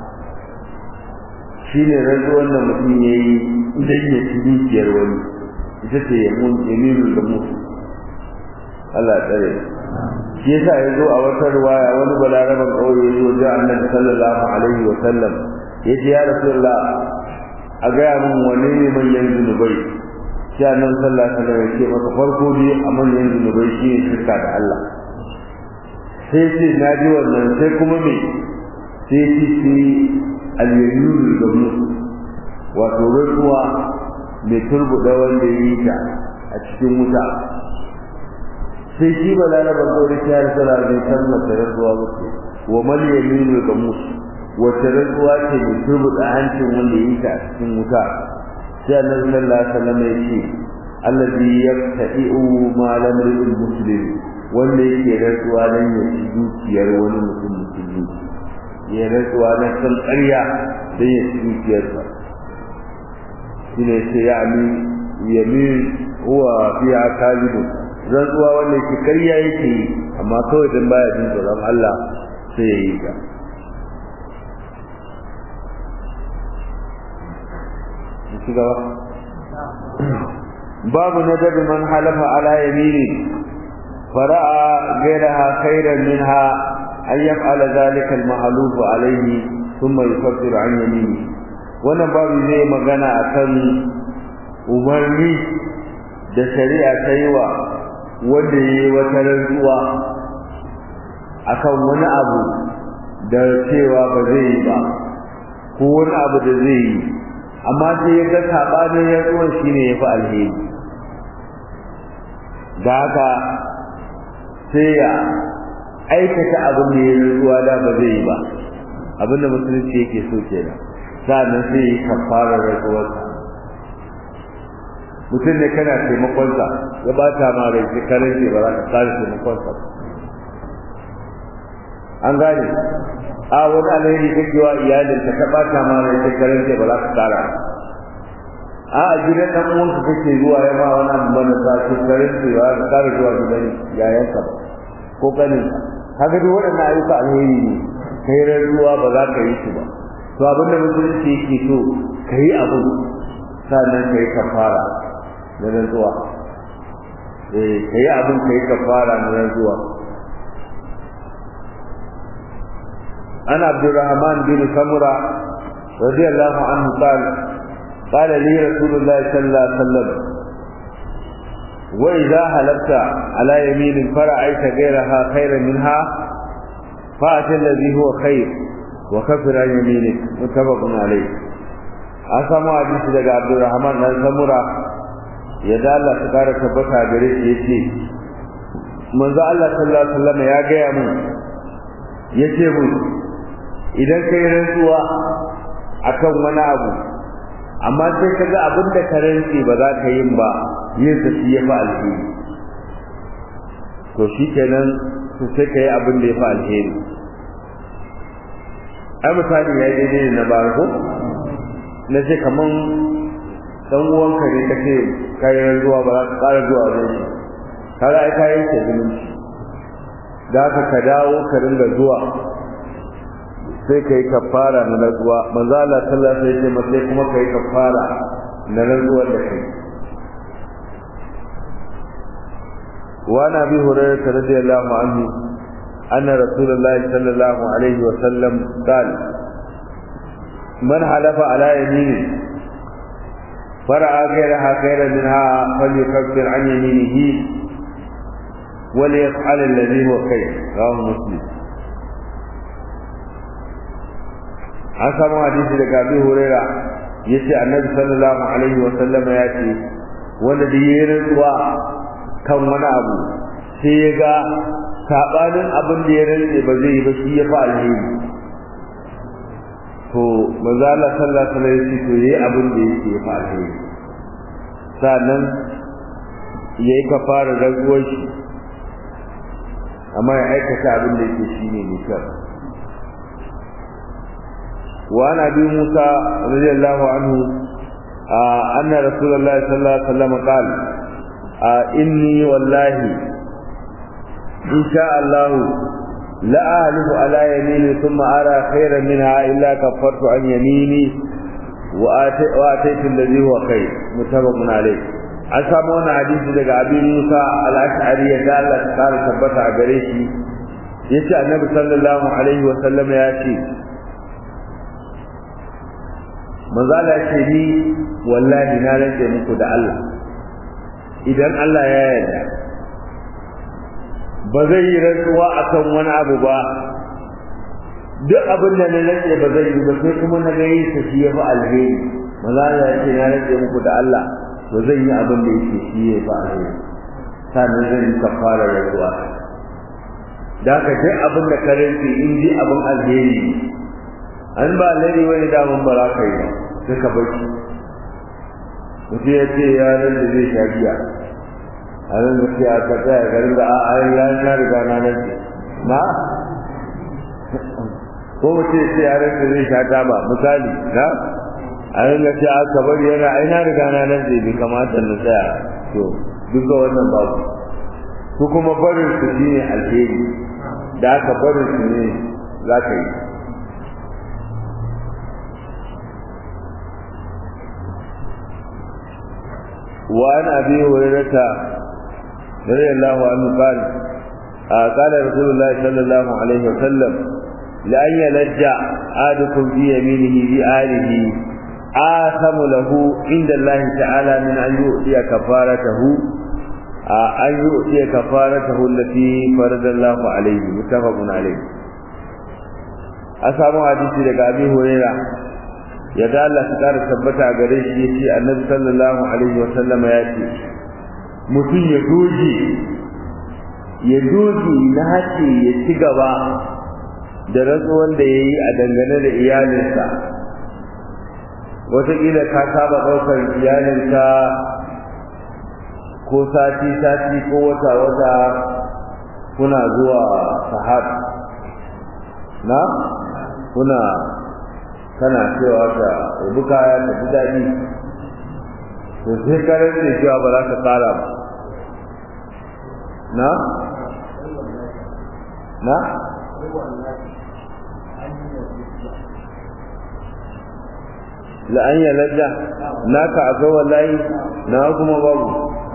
shine rantsuwan da mutum yayi idan ya ci dukiyar wani ita ce yaminul gamu Allah ya tsare shi yasa ya zo a wata riwaya wani balaraban kauye ya zo da annabi sallallahu alaihi wa sallam ya ce ya rasulullah a gaya min wani ne manyan zunubai sai annabi sallallahu alaihi wa sallam ya ce masa farko dai a manyan zunubai shi ne shirka da Allah sai ce na ji wannan sai kuma me sai ce sai al-yaminul gamus wato rantsuwa mai turbuda wanda ya yi ta a cikin wuta sai shi ba lalaban gauri ta yi sala bai san mace rantsuwa ba ce wa mal yaminu ga musu wace rantsuwa ce mai turbuda hancin wanda ya yi ta a cikin wuta sai annabi sallallahu alaihi wasallam ya ce allazi yaqta'u ma lam yuril muslim wanda yake rantsuwa dan ya ci dukiyar wani mutum musulmi ya rantsuwa na san ƙarya dan ya ci dukiyarsa shine sai ya ami yamin huwa fiha kalibun rantsuwa wanda yake karya yake yi amma kawai dan baya jin tsoron Allah sai ya yi ta ci gaba babu nadab man halafa ala yamini fara'a ghayraha khayran minha an yaf'ala dhalika al-mahluf alayhi thumma yukaffiru an yamini wannan babu zai magana akan umarni da shari'a ta yi wa wanda ya yi wata rantsuwa akan wani abu da cewa ba zai yi ba ko wani abu da zai yi amma sai ya ga sabanin rantsuwan shine ya fi alheri da haka sai ya aikata abin da ya rantsuwa da ba zai yi ba abin da musulunci yake so kenan sa'annan sai ya kafara rantsuwarsa mutum ne kana taimakonsa ya bata ma rai sai karen ce ba za ka kare taimakonsa an gane a wani alheri kake wa iyalin ka bata ma rai sai karen ce ba za ka kara a a gidan dan uwanka kake zuwa ya ma wani abu bane za ka karen ce ba za ka kara zuwa gidan yayanka ba ko kanin kaga duk waɗannan ayyuka alheri ne kai ruwa ba za ka yi su ba to abinda musulunci yake so ka yi abu sannan ka yi kafara na rantsuwa eh ka yi abin ka yi kafara na rantsuwa an abdurrahman bin samura radiyallahu anhu qala قال لي رسول الله صلى الله عليه وسلم وإذا هلبت على يمين فرأيت غيرها خيرا منها فأتى الذي هو خير وكفر عن يمينك متفق عليه أسمع حديث daga Abdurrahman dan Samura ya da Allah ta kara tabbata gare shi yace manzo Allah sallallahu alaihi wasallam ya gaya mu yace mu idan kai rantsuwa akan wani abu amma sai kaga abin da ka rantsi ba za ka yin ba yin sa shi ya fa alheri to shikenan to sai ka yi abin da ya fa alheri ai misali ya daidai na barko na ce kaman dan uwanka ne ka ce kayan zuwa ba za ka ƙara zuwa wajen shi kaga ai kayan ke zumunci da haka ka dawo ka ringa zuwa sai kai kafara na rantsuwa manzo Allah sallallahu alaihi wasallam sai kuma kai kafara na rantsuwar da kai wa nabi hurairah radiyallahu anhu anna rasulullahi sallallahu alaihi wasallam qala man halafa ala yamini فرأى غيرها خيرا منها فليكفر عن يمينه وليفعل الذي هو خير رواه مسلم an samu hadisi daga Abi Huraira yace Annabi sallallahu alaihi wa sallam ya ce wanda da yayin rantsuwa kan wani abu sai ya ga sabanin abin da ya rantse ba zai yi ba shi ya fa alheri to manzo Allah sallallahu alaihi wa sallam ya ce to yayi abin da yake ya fa alheri sannan yayi kafara rantsuwar shi amma ya aikata abin da yake shine ne kyau وعن ابي موسى رضي الله عنه آه ان رسول الله صلى الله عليه وسلم قال آه اني والله ان شاء الله لا اهلف على يميني ثم ارى خيرا منها الا كفرت عن يميني واتيت الذي هو خير متفق عليه an samu wani hadisi daga abin Musa al-Ash'ari ya ga Allah ta kara tabbata a gare shi yace Annabi sallallahu alaihi wa sallam ya ce manzala ce ni wallahi na rage muku da Allah idan Allah ya yarda ba zai yi rantsuwa akan wani abu ba duk abin da na rage ba zai yi ba sai kuma na ga yi ta shi ya fi alheri manzala ya ce na rage muku da Allah ba zai yi abin da yake shi ya fi alheri sannan zan yi kafara rantsuwa da ka duk abin da ka rantsi in ji abin alheri an ba alheri wani damun ba za ka yi sai ka bar shi mutum ya ce ya nan da zai sha giya a nan da ce a ka tsaya garin da a yi ya na riga na nan ce na ko mutum ya ce ya nan da zai sha taba misali na a nan da ce a ka bari yana ai na riga na nan ce bai kamata na tsaya to duk da wannan babu su kuma barin su shine alheri da aka barin su ne za ka yi وعن ابي هريره رضي الله عنه قال قال رسول الله صلى الله عليه وسلم لأن يلج أحدكم في يمينه بآله آثم له عند الله تعالى من أن يؤتي كفارته أن يؤتي كفارته التي فرض الله عليه متفق عليه a samu hadisi daga abi huraira ya da Allah ta kara tabbata a gare shi yace annabi sallallahu alaihi wa sallama ya ce mutum ya doji ya doji na hace ya ci gaba da rantsuwan da ya yi a dangane da iyalinsa wataƙila ka saba ɗaukar iyalinka ko sati-sati ko wata-wata kuna zuwa sahad na kuna kana cewa ka rubu kaya ta ji daɗi to sai karar da cewa ba za ka ƙara ba na na la'an ya ladda naka akwai wallahi na kuma babu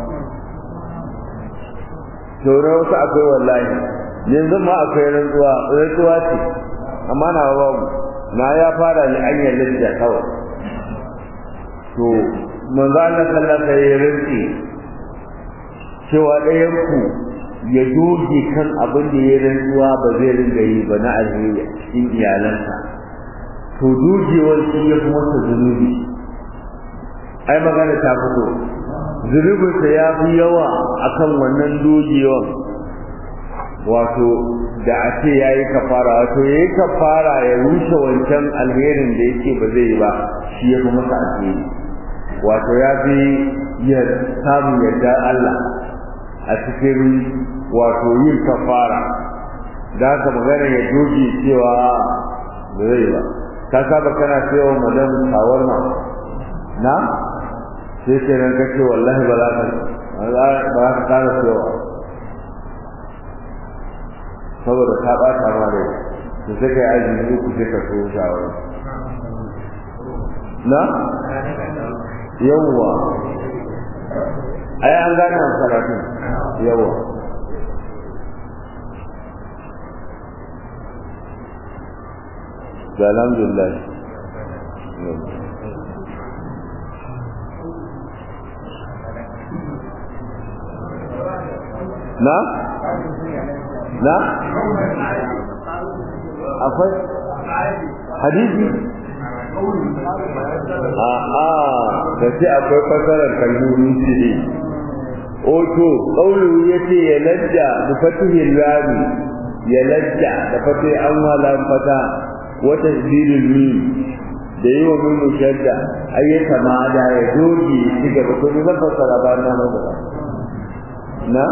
tore wasu akwai wallahi yanzu ma akwai rantsuwa rantsuwa ce amma na babu na ya fara ne an yi ladda kawai to manzo Allah sallallahu alaihi wasallam cewa ɗayan ku ya doge kan abin da ya rantsuwa ba zai ringa yi ba na alheri cikin iyalansa to dogewar shi ya fi masa zunubi ai magana ta fito zunubinsa ya fi yawa akan wannan dogewan wato da a ce ya yi kafara wato ya yi kafara ya rushe wancan alherin da yake ba zai yi ba shi ya fi masa alheri wato ya fi ya samun yadda Allah a cikin wato yin kafara da haka magana ya doge cewa ba zai ba ka saba kana cewa madam shawarma na sai ke nan kace wallahi ba za ka ba za ka kara cewa saboda ka bata ma rai to sai kai azumi ku sai ka so shawara na yawwa ai an gane karatun yawwa alhamdulillah na na akwai hadisi a'a da ce akwai fasarar kalmomi ce ne oto ƙaulu ya ce ya lajja da fatihin rami ya lajja da fatih an wala fata wata zirin min da yi wa min shadda ayyata ma da ya doge ci gaba to ne zan fassara ba na nan gaba na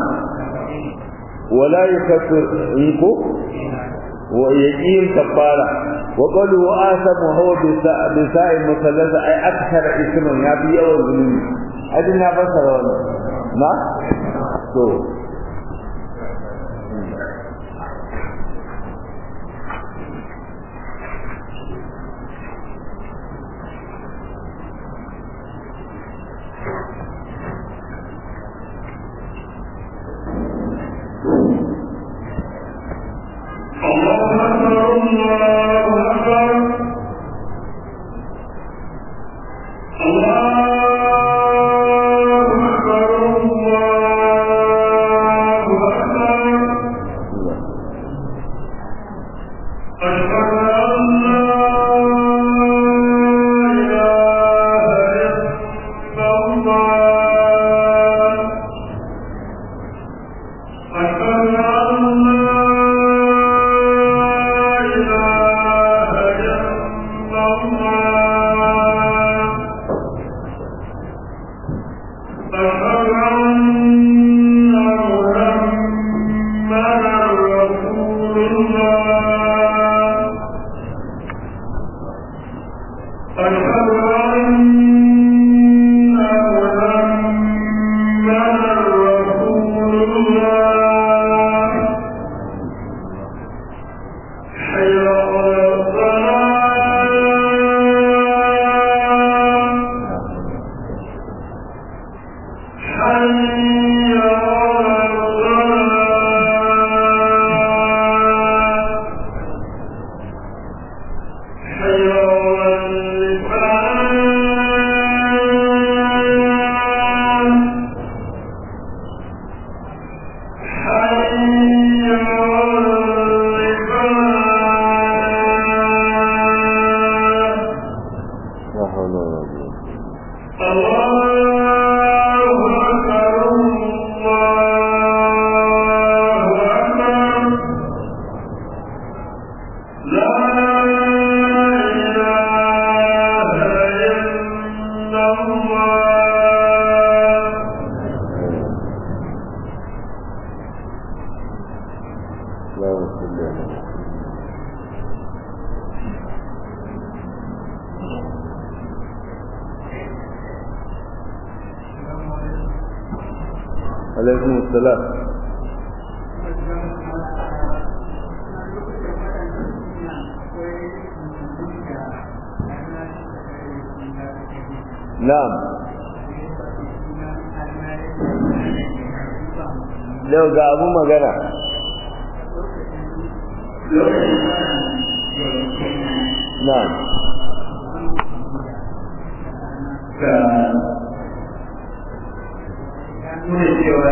wala yukaffir iko wa yaqim kafara wa qalu wa asamu huwa bi sa'i musallasa ay akthar isman ya fi yawan zulumi adin na fassara wannan na to حي على الفلاح alaikum salam na'am yau ga abun magana na'am nuna cewa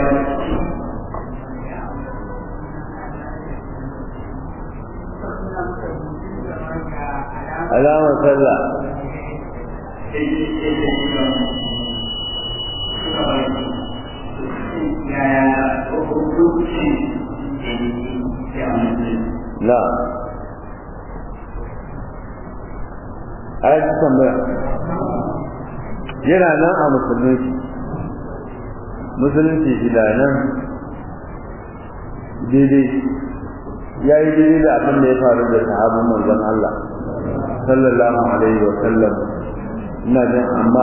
alamar sallah na a yi tambaya yana nan a musulunci musulunci shi da nan daidai ya yi daidai da abin da ya faru da sahabin manzon Allah sallallahu alaihi wa sallam ina jin amma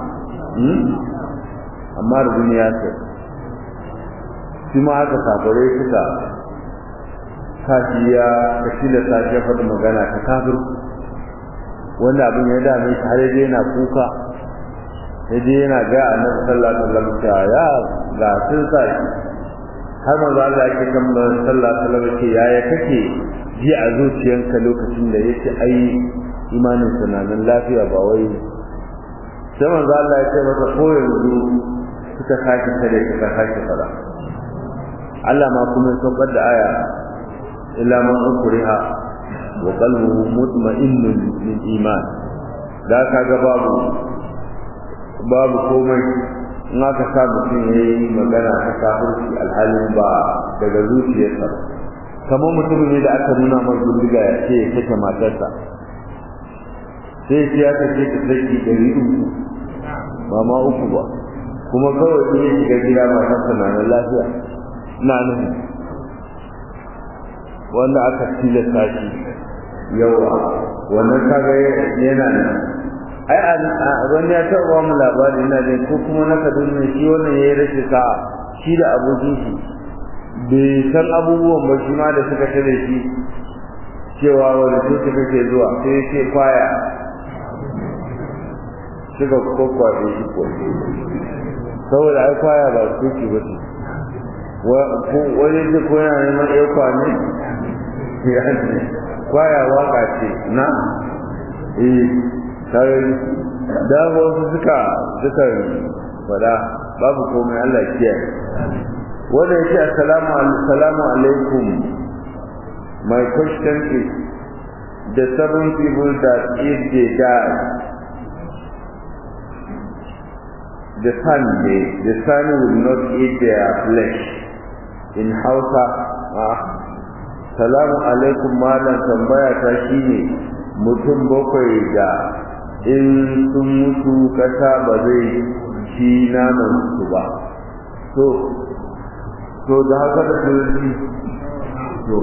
amma da duniya ce shi ma aka safare suka kashi ya kashi da sashi ya faɗi magana ta kafir wanda abin ya dame shi har yaje yana kuka yaje yana ga annabi sallallahu alaihi wasallam cewa ya ga sun sa shi har manzo Allah yake kan sallallahu alaihi wasallam ce yaya kake ji a zuciyanka lokacin da yake ai imanin sa nan lafiya ba wai sai manzo Allah ya ce masa ko yanzu suka sake tare suka sake fara Allah ma kuma ya saukar da aya illa man ukriha wa qalbuhu mutma'innun bil iman da kaga babu babu komai in aka sa mutum ya yi magana ta kafirci alhalin ba daga zuciyarsa kamar mutum ne da aka nuna masa bindiga ya ce ya kashe matarsa sai ce ya kashe ta saki dari uku ba ma uku ba kuma kawai sai ya shiga gida matarsa na nan lafiya na nuhu wanda aka tilasta shi yawa wannan kaga yana nan ai wani ya taɓa mu labari ina jin ko kuma na kaduna shi wannan ya yi rashin sa'a shi da abokin shi bai san abubuwan ba shi ma da suka tare shi cewa wani coci kake zuwa sai ya ce kwaya suka kwakwaɗe shi ko saboda ai kwaya ba coci ba ce wani ce ko yana neman ɗaya kwane ya ce kwaya waka ce na eh sarari da wasu suka suka fada babu komai Allah kiyaye wanda yake assalamu assalamu alaikum my question is the seven people that if they die the sun they, the sun will not eat their flesh in Hausa ah salamu alaikum malam tambaya ta shine mutum bakwai da in sun mutu kasa ba zai ci naman su ba to to da haka da turanci to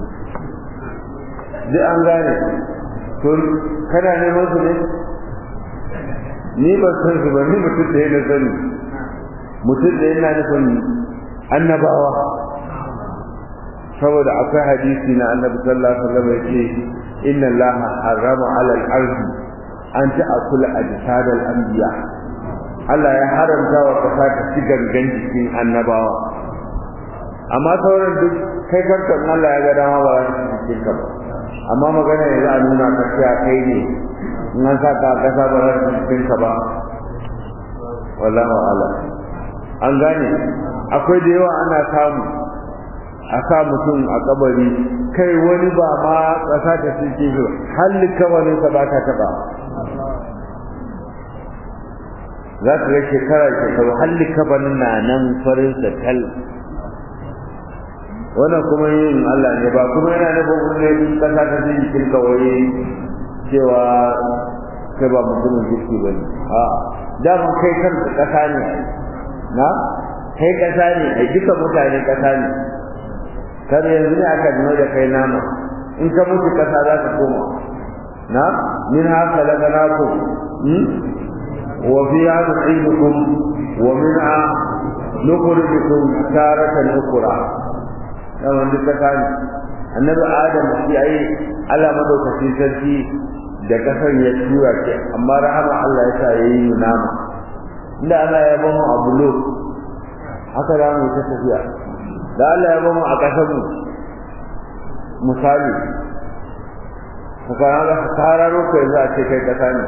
duk an gane to kana neman su ne ni ba san su ba ni mutum da yana sani mutum da yana nufin annabawa saboda akwai hadisi na annabi sallallahu alaihi wasallam yake inna allaha harrama ala al-ardi an ta'kula ajsad al-anbiya Allah ya haramta wa kasa ta ci gangan jikin annabawa amma sauran duk kai kanka in Allah ya ga dama ba za ta cikin ka ba amma magana yanzu a nuna ka cewa kai ne in an saka a kasa ba za ta cikin ka ba wallahu ala an gane akwai da yawa ana samu a sa mutum a kabari kai wani ba ma ƙasa ta cike shi halin kabarin sa ba ta taba za ka ga shekara shekaru halli kaban na nan farin sa tal wannan kuma yin Allah ne ba kuma yana nufin wani kasa ta jin cikin kawai cewa kai ba mutumin jiki ba ne a daman kai kanka kasa ne na kai kasa ne a duka mutane kasa ne kada yanzu ne aka nuna da kai nama in ka mutu kasa za ka koma na min haka daga naku wa fiha nu'idukum wa minha nukhrijukum taratan ukhra yawan duk kasa ne annabi adam shi ai Allah madaukakin sarki da kasar ya tura ce amma rahama Allah ya sa yayi nama inda Allah ya bamu abulo haka da mu ta tafiya da Allah ya bamu a kasar mu misali ka ga tararo ko yanzu a ce kai kasa ne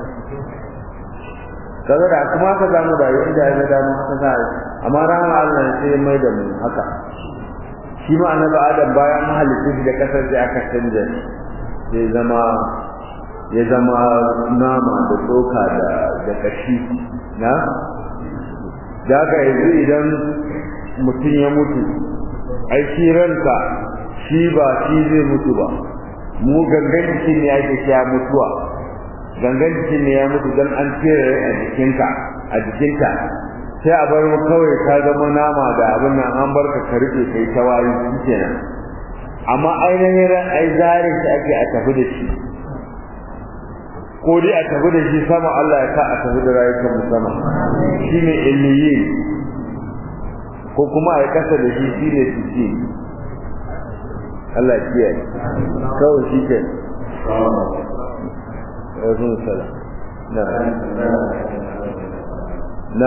kaga da kuma ka zamu da yanda ya da mu haka za amma rahama Allah sai ya mai da mu haka shi ma annabi Adam bayan halittu da kasar da aka canja sai zama ya zama nama da tsoka da da kashi na da ka yanzu idan mutum ya mutu ai shi ranka shi ba shi zai mutu ba mu gangan jikin ne ake sha mutuwa gangan jikin ne ya mutu don an cire a jikinka a jikinka sai a bar mu kawai ka zama nama da abin nan an barka ka rike kai ta wayi kenan amma ainihin ran ai zare shi ake a tafi da shi ko dai a tafi da shi sama Allah ya sa a tafi da rayukan mu sama shine illiyin ko kuma a kasa da shi shine tiki Allah ya kiyaye kawai shi ke Alaikum salam. Na. Na.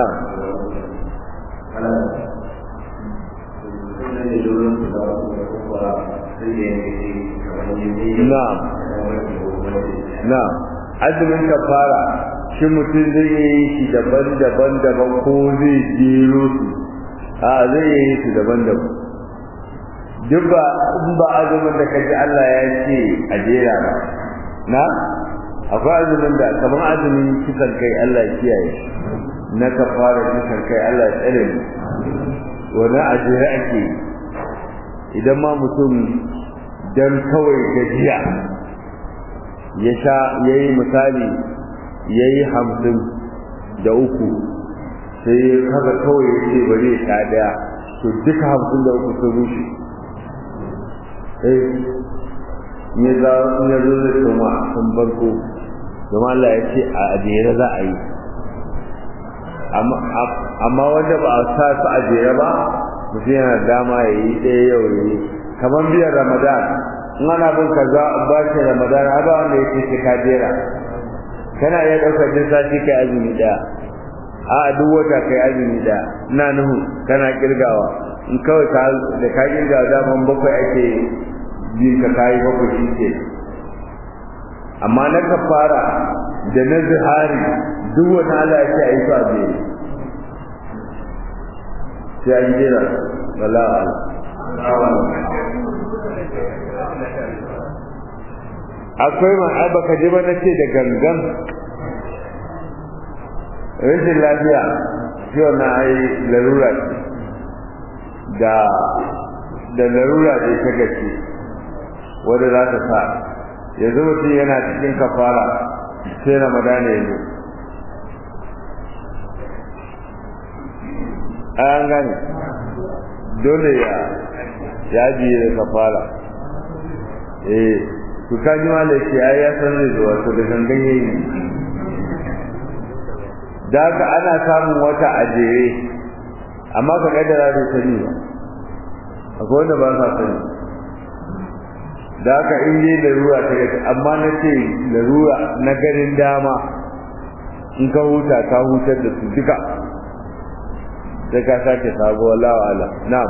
Na'am. Na'am. Azumin kafara shi mutum zai yi shi daban-daban daban ko zai jero su. A zai yi su daban-daban. Duk ba in ba azumin da kaji Allah ya ce a jera ba. Na? Akwai azumin da kamar azumin kisan kai Allah ya kiyaye. Na kafara kisan kai Allah ya tsare mu. Wani a jere ake idan ma mutum dan kawai gajiya ya sha ya yi misali ya yi hamsin da uku sai haka kawai ya ce bari ya sha daya to duka hamsin da uku sun rushe eh ya za ya zo da kuma sun farko kuma Allah ya ce a jere za a yi amma wanda ba a sa su a jere ba mutum yana dama ya yi ɗaya yau ya yi kamar biyan ramadan in ana bin ka za a ba shi ramadan ba wanda ya ce ka jera kana iya ɗaukar jin sati kai azumi ɗaya a duk wata kai azumi ɗaya ina nuhu kana kirgawa in kawai ka da ka kirgawa daman bakwai ake bin ka kayi bakwai shi ke amma na kafara da na zihari duk wani Allah ya ce a yi su a jere sai an jera wala akwai ma ai baka ji ba nace da gangan rashin lafiya shi wannan ai larura ce da da larura ce ta gaske wanda za ta sa yanzu mutum yana cikin kafara sai ramadana ya zo an gane dole ya ya biye da kafara eh to ka ji malai ce ai ya san zai zuwa to da gangan yayi da haka ana samun wata ajere amma ka kaddara da sani ba akwai wanda ba sa sani da haka in yi larura ta gaske amma na ce larura na ganin dama in ka huta ka hutar da su duka sai ka sake sabuwa lawala na'am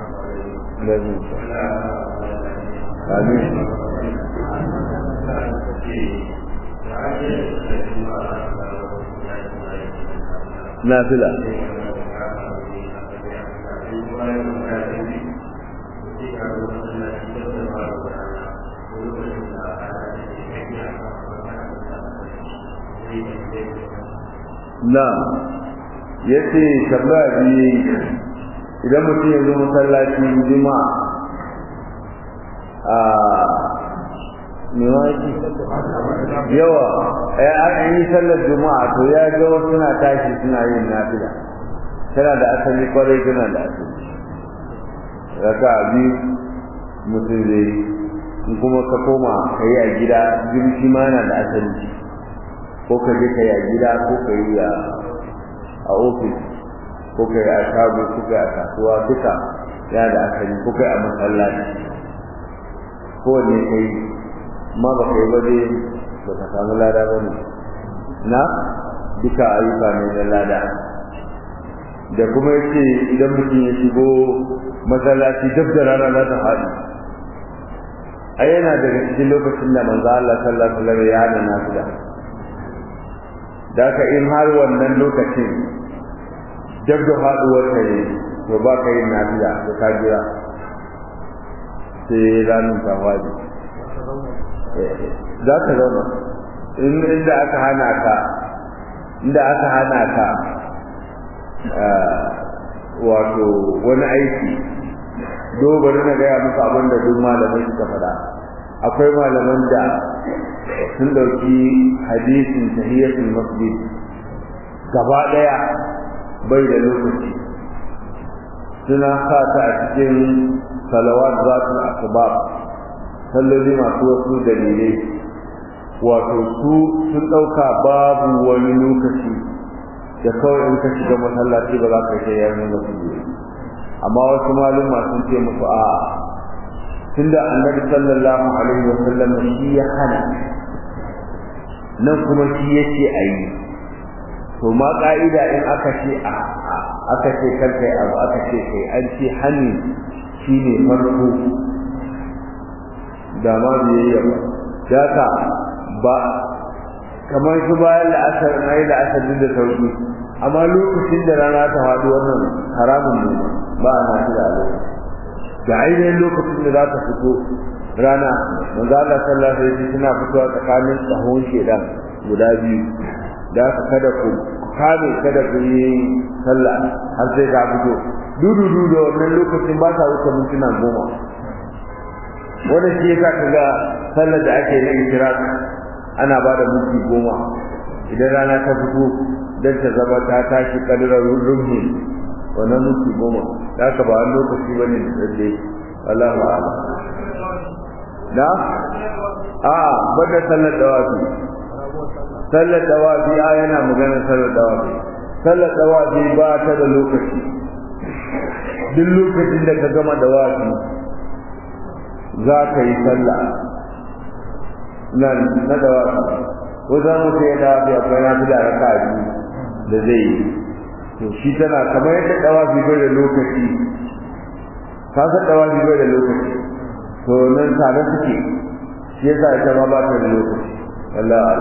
amin nafila na ya ce tambaya biyu idan mutum ya zo masallaci juma'a a mewaki yawa an yi sallar juma'a to ya ga wasu suna tashi suna yin nafila tana da asali kwarai tana da asali raka biyu mutum zai in kuma ka koma ka yi a gida jirgi ma yana da asali ko ka je ka yi a gida ko ka yi a ofis ko ka yi a shago ko ka yi a kasuwa duka yana da asali ko ka yi a masallaci kowanne ka yi ma ba ka yi ba dai ba ka samu lada ba ne na duka ayyuka ne na lada da kuma yace idan mutum ya shigo masallaci duk da rana za ta faɗi ai yana daga cikin lokacin da manzo Allah sallallahu alaihi wasallam ya hada nafila da ka in har wannan lokacin duk da faɗuwar ta ne to ba ka yin nafila to ka jira sai ranar ta faɗi za ka zauna inda aka hana ka inda aka hana ka wato wani aiki bari na gaya muku abin da duk malamai suka faɗa akwai malaman da sun ɗauki hadisin tahiyatul masjid gaba ɗaya bai da lokaci suna sa ta a cikin salawat zatul asbab salloli masu wasu dalilai wato su sun ɗauka babu wani lokaci da kawai in ka shiga masallaci ba za ka kai yayin da su amma wasu maluma sun ce musu a tunda annabi sallallahu alaihi wa sallam shi ya hana nan kuma shi yake a yi to ma ka'ida in aka ce a aka ce kar kai abu aka ce kai an ce hani shine farko da ma biyayya ba daka ba kamar su bayan la'asar na yi la'asar da sauki amma lokacin da rana ta faɗi wannan haramun ne ba a nafi da alai da ainihin lokacin da za ta fito rana manzo Allah sallallahu alaihi wasallam suna fitowa tsakanin tsahon shedan guda biyu da aka kada ku kame kada ku yi sallah har sai ta fito dudu da wannan lokacin ba sa wuce mintuna goma wannan shi yasa kaga sallar da ake na ishraq ana ba da minti goma idan rana ta fito dan ta zama ta tashi kadirar rumhi wannan minti goma da ka ba wani lokaci ba ne da dai Allahu a'lam da a bada sallar dawafi sallar dawafi a yana magana sallar dawafi sallar dawafi ba ta da lokaci duk lokacin da ka gama dawafi za ka yi sallah na na dawafi ko za mu sai dawafi akwai na fi da raka biyu da zai yi to shi tana kamar yadda dawafi bai da lokaci ka san dawafi bai da lokaci to nan tare suke shi yasa ita ma ba ta da lokaci Allah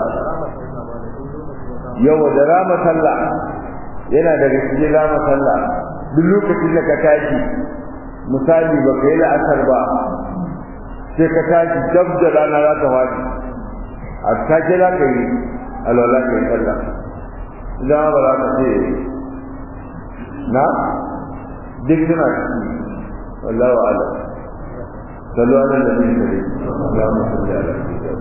yawa da rama sallah yana daga cikin rama sallah duk lokacin da ka tashi misali ba ka yi la'asar ba sai ka tashi dab da rana za ta wani a take za ka yi alwala ka yi sallah idan ba za ka ce na duk suna ciki wallahu a'lam sallu ala nabi sallallahu alaihi wa sallam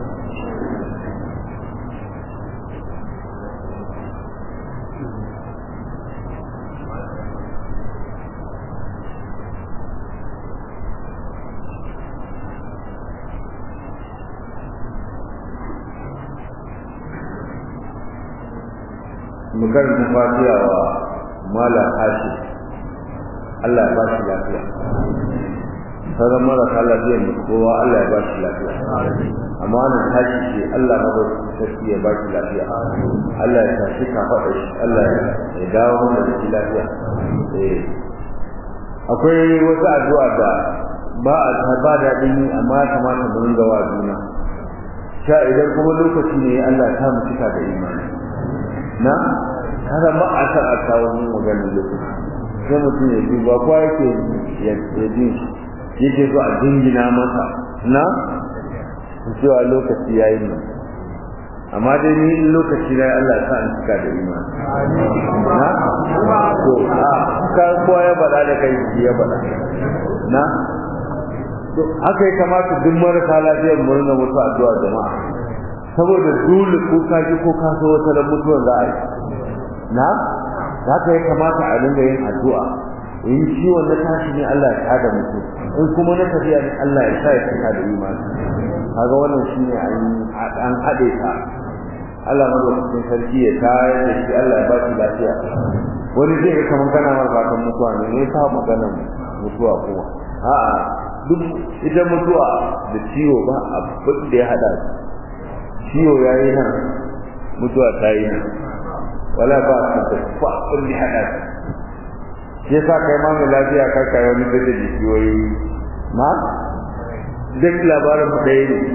mu karanta fatiha wa malam hashi Allah ya ba shi lafiya sauran marasa lafiya mu kowa Allah ya ba shi lafiya amma wannan tashi ce Allah ma bai sarki ya ba shi lafiya Allah ya tashi ka faɗa shi Allah ya dawo mana da shi lafiya eh akwai wata addu'a da ba a ba daɗin yi amma ya kamata mu ringa wa juna sha idan kuma lokaci ne Allah ta mu cika da imani na kada ba a san a kawo mun maganar lokaci sai mutum ya ji ba kwa yake ya ji yake so a dingina masa na cewa lokaci ya yi nan amma dai ni in lokaci na Allah sa an cika da imani na to a ka kowa ya bada da kai ya bada na to haka ya kamata duk marasa lafiyar mu rinka mutu addu'a jama'a saboda dole ko ka ji ko ka so wata mutuwar za a yi na haka ya kamata a dinga yin addu'a in ciwon na tashi ne Allah ya kada mutum in kuma na tafiya ne Allah ya sa ya cika da imani kaga wannan shine an haɗe ta Allah madaukakin sarki ya tayar da shi Allah ya ba shi lafiya wani zai ga kamar kana mar fatan mutuwa ne ne ta maganar mutuwa kuma a'a duk ita mutuwa da ciwo ba abin da ya hada ciwo yayi nan mutuwa ta yi nan wala ba su da fa abin da ya hada shi yasa kai ma mai lafiya ka kai wani da jikiyoyi ma duk labarin mu ɗaya ne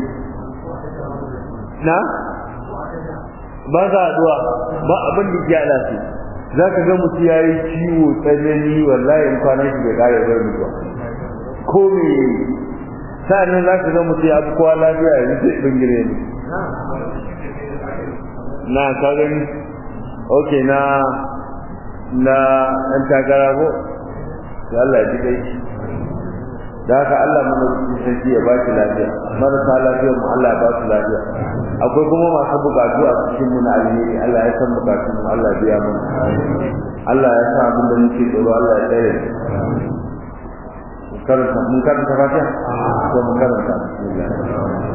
na ba za a duwa ba abin da ke ala su za ka ga mutu ya yi ciwo tsanani wallahi in kwanan shi bai kare zai mutuwa ko me ya yi sa'annan za ka ga mutu ya fi kowa lafiya ya zai bingire ne na ka gani ok na na ɗan takara ko da Allah ya ji kai da haka Allah mana cikin sarki ya ba shi lafiya marasa lafiyar mu Allah ya ba su lafiya akwai kuma masu bukatu a cikin mu na alheri Allah ya san bukatun mu Allah biya mu Allah ya sa abin da muke tsoro Allah ya tsare karanta mun karanta fatiha ko mun karanta bismillah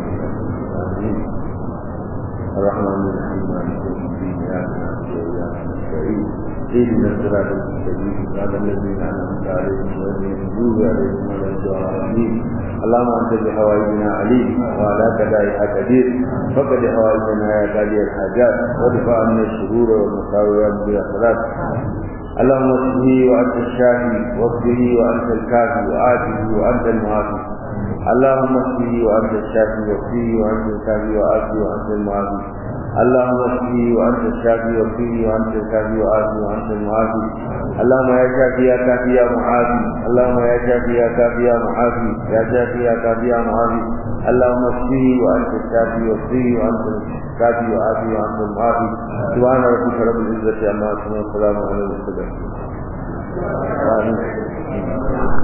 الرحمن الرحيم مالك يوم الدين اياك نعبد واياك نستعين اهدنا الصراط المستقيم صراط الذين انعمت عليهم غير المغضوب عليهم ولا الضالين اللهم انت بحوائجنا عليم وعلى كدائها قدير فقد حوائجنا يا قاضي الحاجات وادفع عنا الشرور والمساوي يا مدير الصلاه اللهم اشفه وانت الشافي واصبه وانت الكافي وآته وانت المعافي اللهم اشفه وانت الشافي واصبه وانت الكافي وآته وانت المعافي اللهم اشفه وانت الشافي واصبه وانت الكافي وآته وانت المعافي اللهم يا شافي يا كافي يا معافي اللهم يا شافي يا كافي يا معافي يا شافي يا كافي يا معافي اللهم اشفه وانت الشافي واصبه وانت الكافي وآته وانت المعافي سبحان ربك رب العزة عما يصفون والسلام على المرسلين آمين